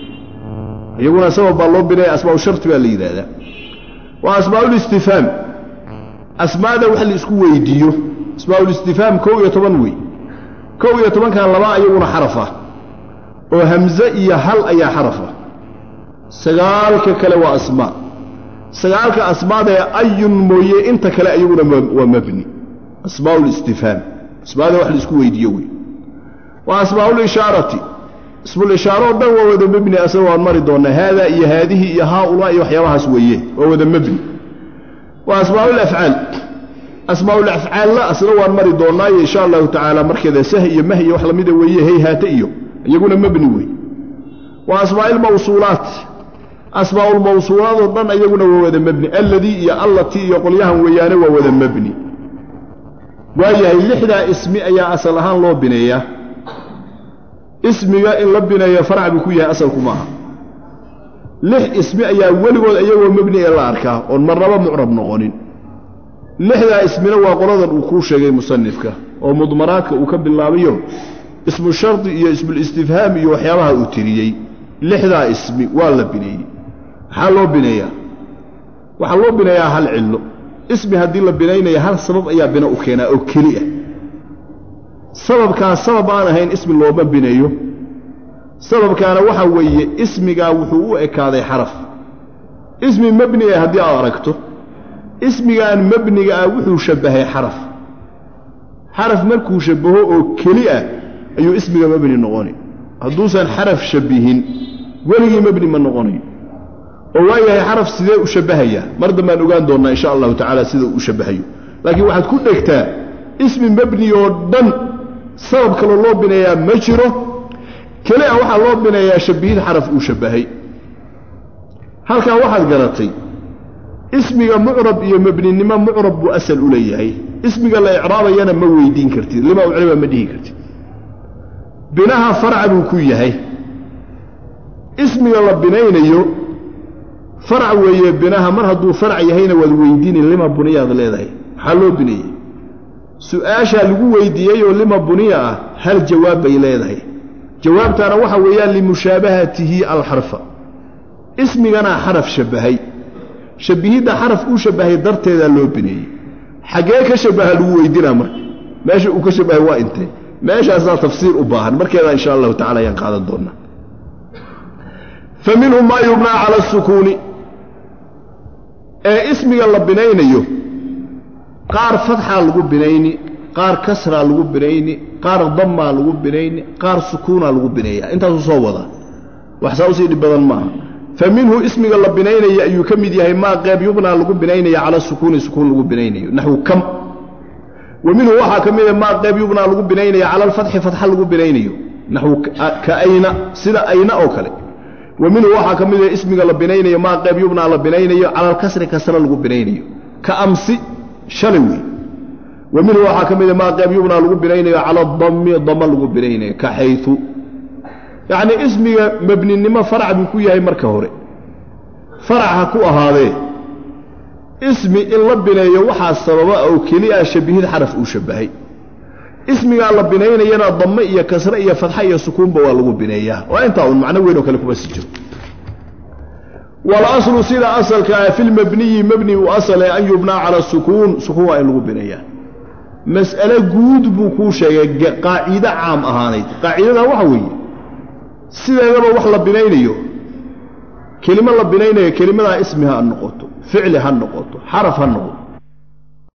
Speaker 2: iyaguna sabab baa loo binaya asmaau sharti baa la yidhaahdaa waa asmaaulistifhaam asmaada wax la isku weydiiyo asmaaul-istifhaam kow iyo toban wey kow iyo tobankan laba ayaguna xaraf ah oo hamze iyo hal ayaa xaraf ah sagaalka kale waa asmaa sagaalka asmaada ee ayun mooye inta kale ayaguna waa mabni asmaaul-istifhaam asmaada wax la isku weydiiyo wey waa asmaaul-ishaarati ismulishaaro o dhan waa wada mebni asaga waan mari doonnaa haadaa iyo haadihi iyo haaulaa iyo waxyaabahaas weeye waa wada mebni waa asmaaulafcaal asmaaulafcaalla asna waan mari doonnaayo insha allahu tacaala markeeda sah iyo mah iyo wax lamida weeye hayhaate iyo iyaguna mebni wey waa asmaailmawsuulaat asmaaulmawsuulaad oo dhan iyaguna waa wada mebni alladii iyo allatii iyo qolyahan weeyaane waa wada mebni waayahay lixdaa ismi ayaa asal ahaan loo bineeyaa ismiga in la bineeyo farac buu ku yahay asalku maaha lix ismi ayaa weligood iyagoo mebni ee la arkaa oon marnaba mucrab noqonin lixdaa ismina waa qoladan uu kuu sheegay musanifka oo mudmaraadka uu ka bilaabayo ismu shardi iyo ismulistifhaam iyo waxyaabaha uu tiriyey lixdaa ismi waa la bineeyey maxaa loo bineeyaa waxaa loo bineeyaa hal cillo ismi haddii la binaynaya hal sabab ayaa bina u keenaa oo keli ah sababkaas sabab aan ahayn ismi looma bineeyo sababkaana waxaa weeye ismigaa wuxuu u ekaaday xaraf ismi mebni ah haddii aad aragto ismigaan mebniga ah wuxuu shabbahay xaraf xaraf markuu shabbaho oo keli ah ayuu ismiga mebni noqoni hadduusan xaraf shabbihin weligii mebni ma noqonayo oo waayahay xaraf sidee u shabbahayaa mar dambaan ogaan doonnaa insha allahu tacaala sida uu u shabbahayo laakiin waxaad ku dhegtaa ismi mebni oo dhan sabab kaloo loo bineeyaa ma jiro keli a waxaa loo bineeyaa shabbihid xaraf uu shabbahay halkaa waxaad garatay ismiga mucrab iyo mebninimo mucrab buu asal u leeyahay ismiga la icraabayana ma weydiin kartid lima ucriba ma dhihi kartid binaha farca buu ku yahay ismiga la binaynayo farac weeye binaha mar hadduu farac yahayna waad weydiini lima buniyaad leedahay maxaa loo bineeyey su-aashaa lagu weydiiyeyoo lima buniya ah hal jawaab bay leedahay jawaabtaana waxa weeyaan limushaabahatihi alxarfa ismiganaa xaraf shabbahay shabbihidda xaraf uu shabbahay darteedaa loo bineeyey xaggee ka shabbaha lagu weydinaa marka meesha uu ka shabbahay waa intee meeshaasaa tafsiir u baahan markeedaa insha allahu tacala ayaan qaadan doonnaa fa minhum maa yubnaa cala asukuuni ee ismiga la binaynayo qaar fadxaa lagu binayni qaar kasraa lagu binayni qaar dammaa lagu binayni qaar sukuunaa lagu bineeyaa intaasuu soo wadaa wax saa usii dhib badan maaha fa minhu ismiga la binaynaya ayuu ka mid yahay maa qeyb yubnaa lagu binaynaya cala sukuuni sukuun lagu binaynayo naxwu kam wa minhu waxaa ka mida maa qeyb yubnaa lagu binaynaya cala alfatxi fatxa lagu binaynayo naxwu ka ayna sida ayna oo kale wa minhu waxaa ka mida ismiga la binaynayo maa qeyb yubnaa la binaynayo cala alkasri kasra lagu binaynayo ka amsi shalay wey wa minhu waxaa ka mida maa qeyb yubnaa lagu binaynayo cala adammi dama lagu binaynayo ka xayu yacnii ismiga mebninimo farac buu ku yahay marka hore farac ha ku ahaadee ismi in la bineeyo waxaa sababa oo keli ah shabbihid xaraf uu shabbahay ismigaa la binaynayana damme iyo kasre iyo fadxa iyo sukuunba waa lagu bineeyaa waa intaa un macno weyn oo kale kuma si jiro walaslu sida asalka ah fi lmabniyi mebni uu asale an yubnaa cala sukuun sukuun waa in lagu bineeyaa mas'ale guud buu kuu sheegay qaacido caam ahaanayd qaacidada waxa weeye sideedaba wax la binaynayo kelimo la binaynayo kelimadaa ismi ha noqoto ficli ha noqoto xaraf ha noqoto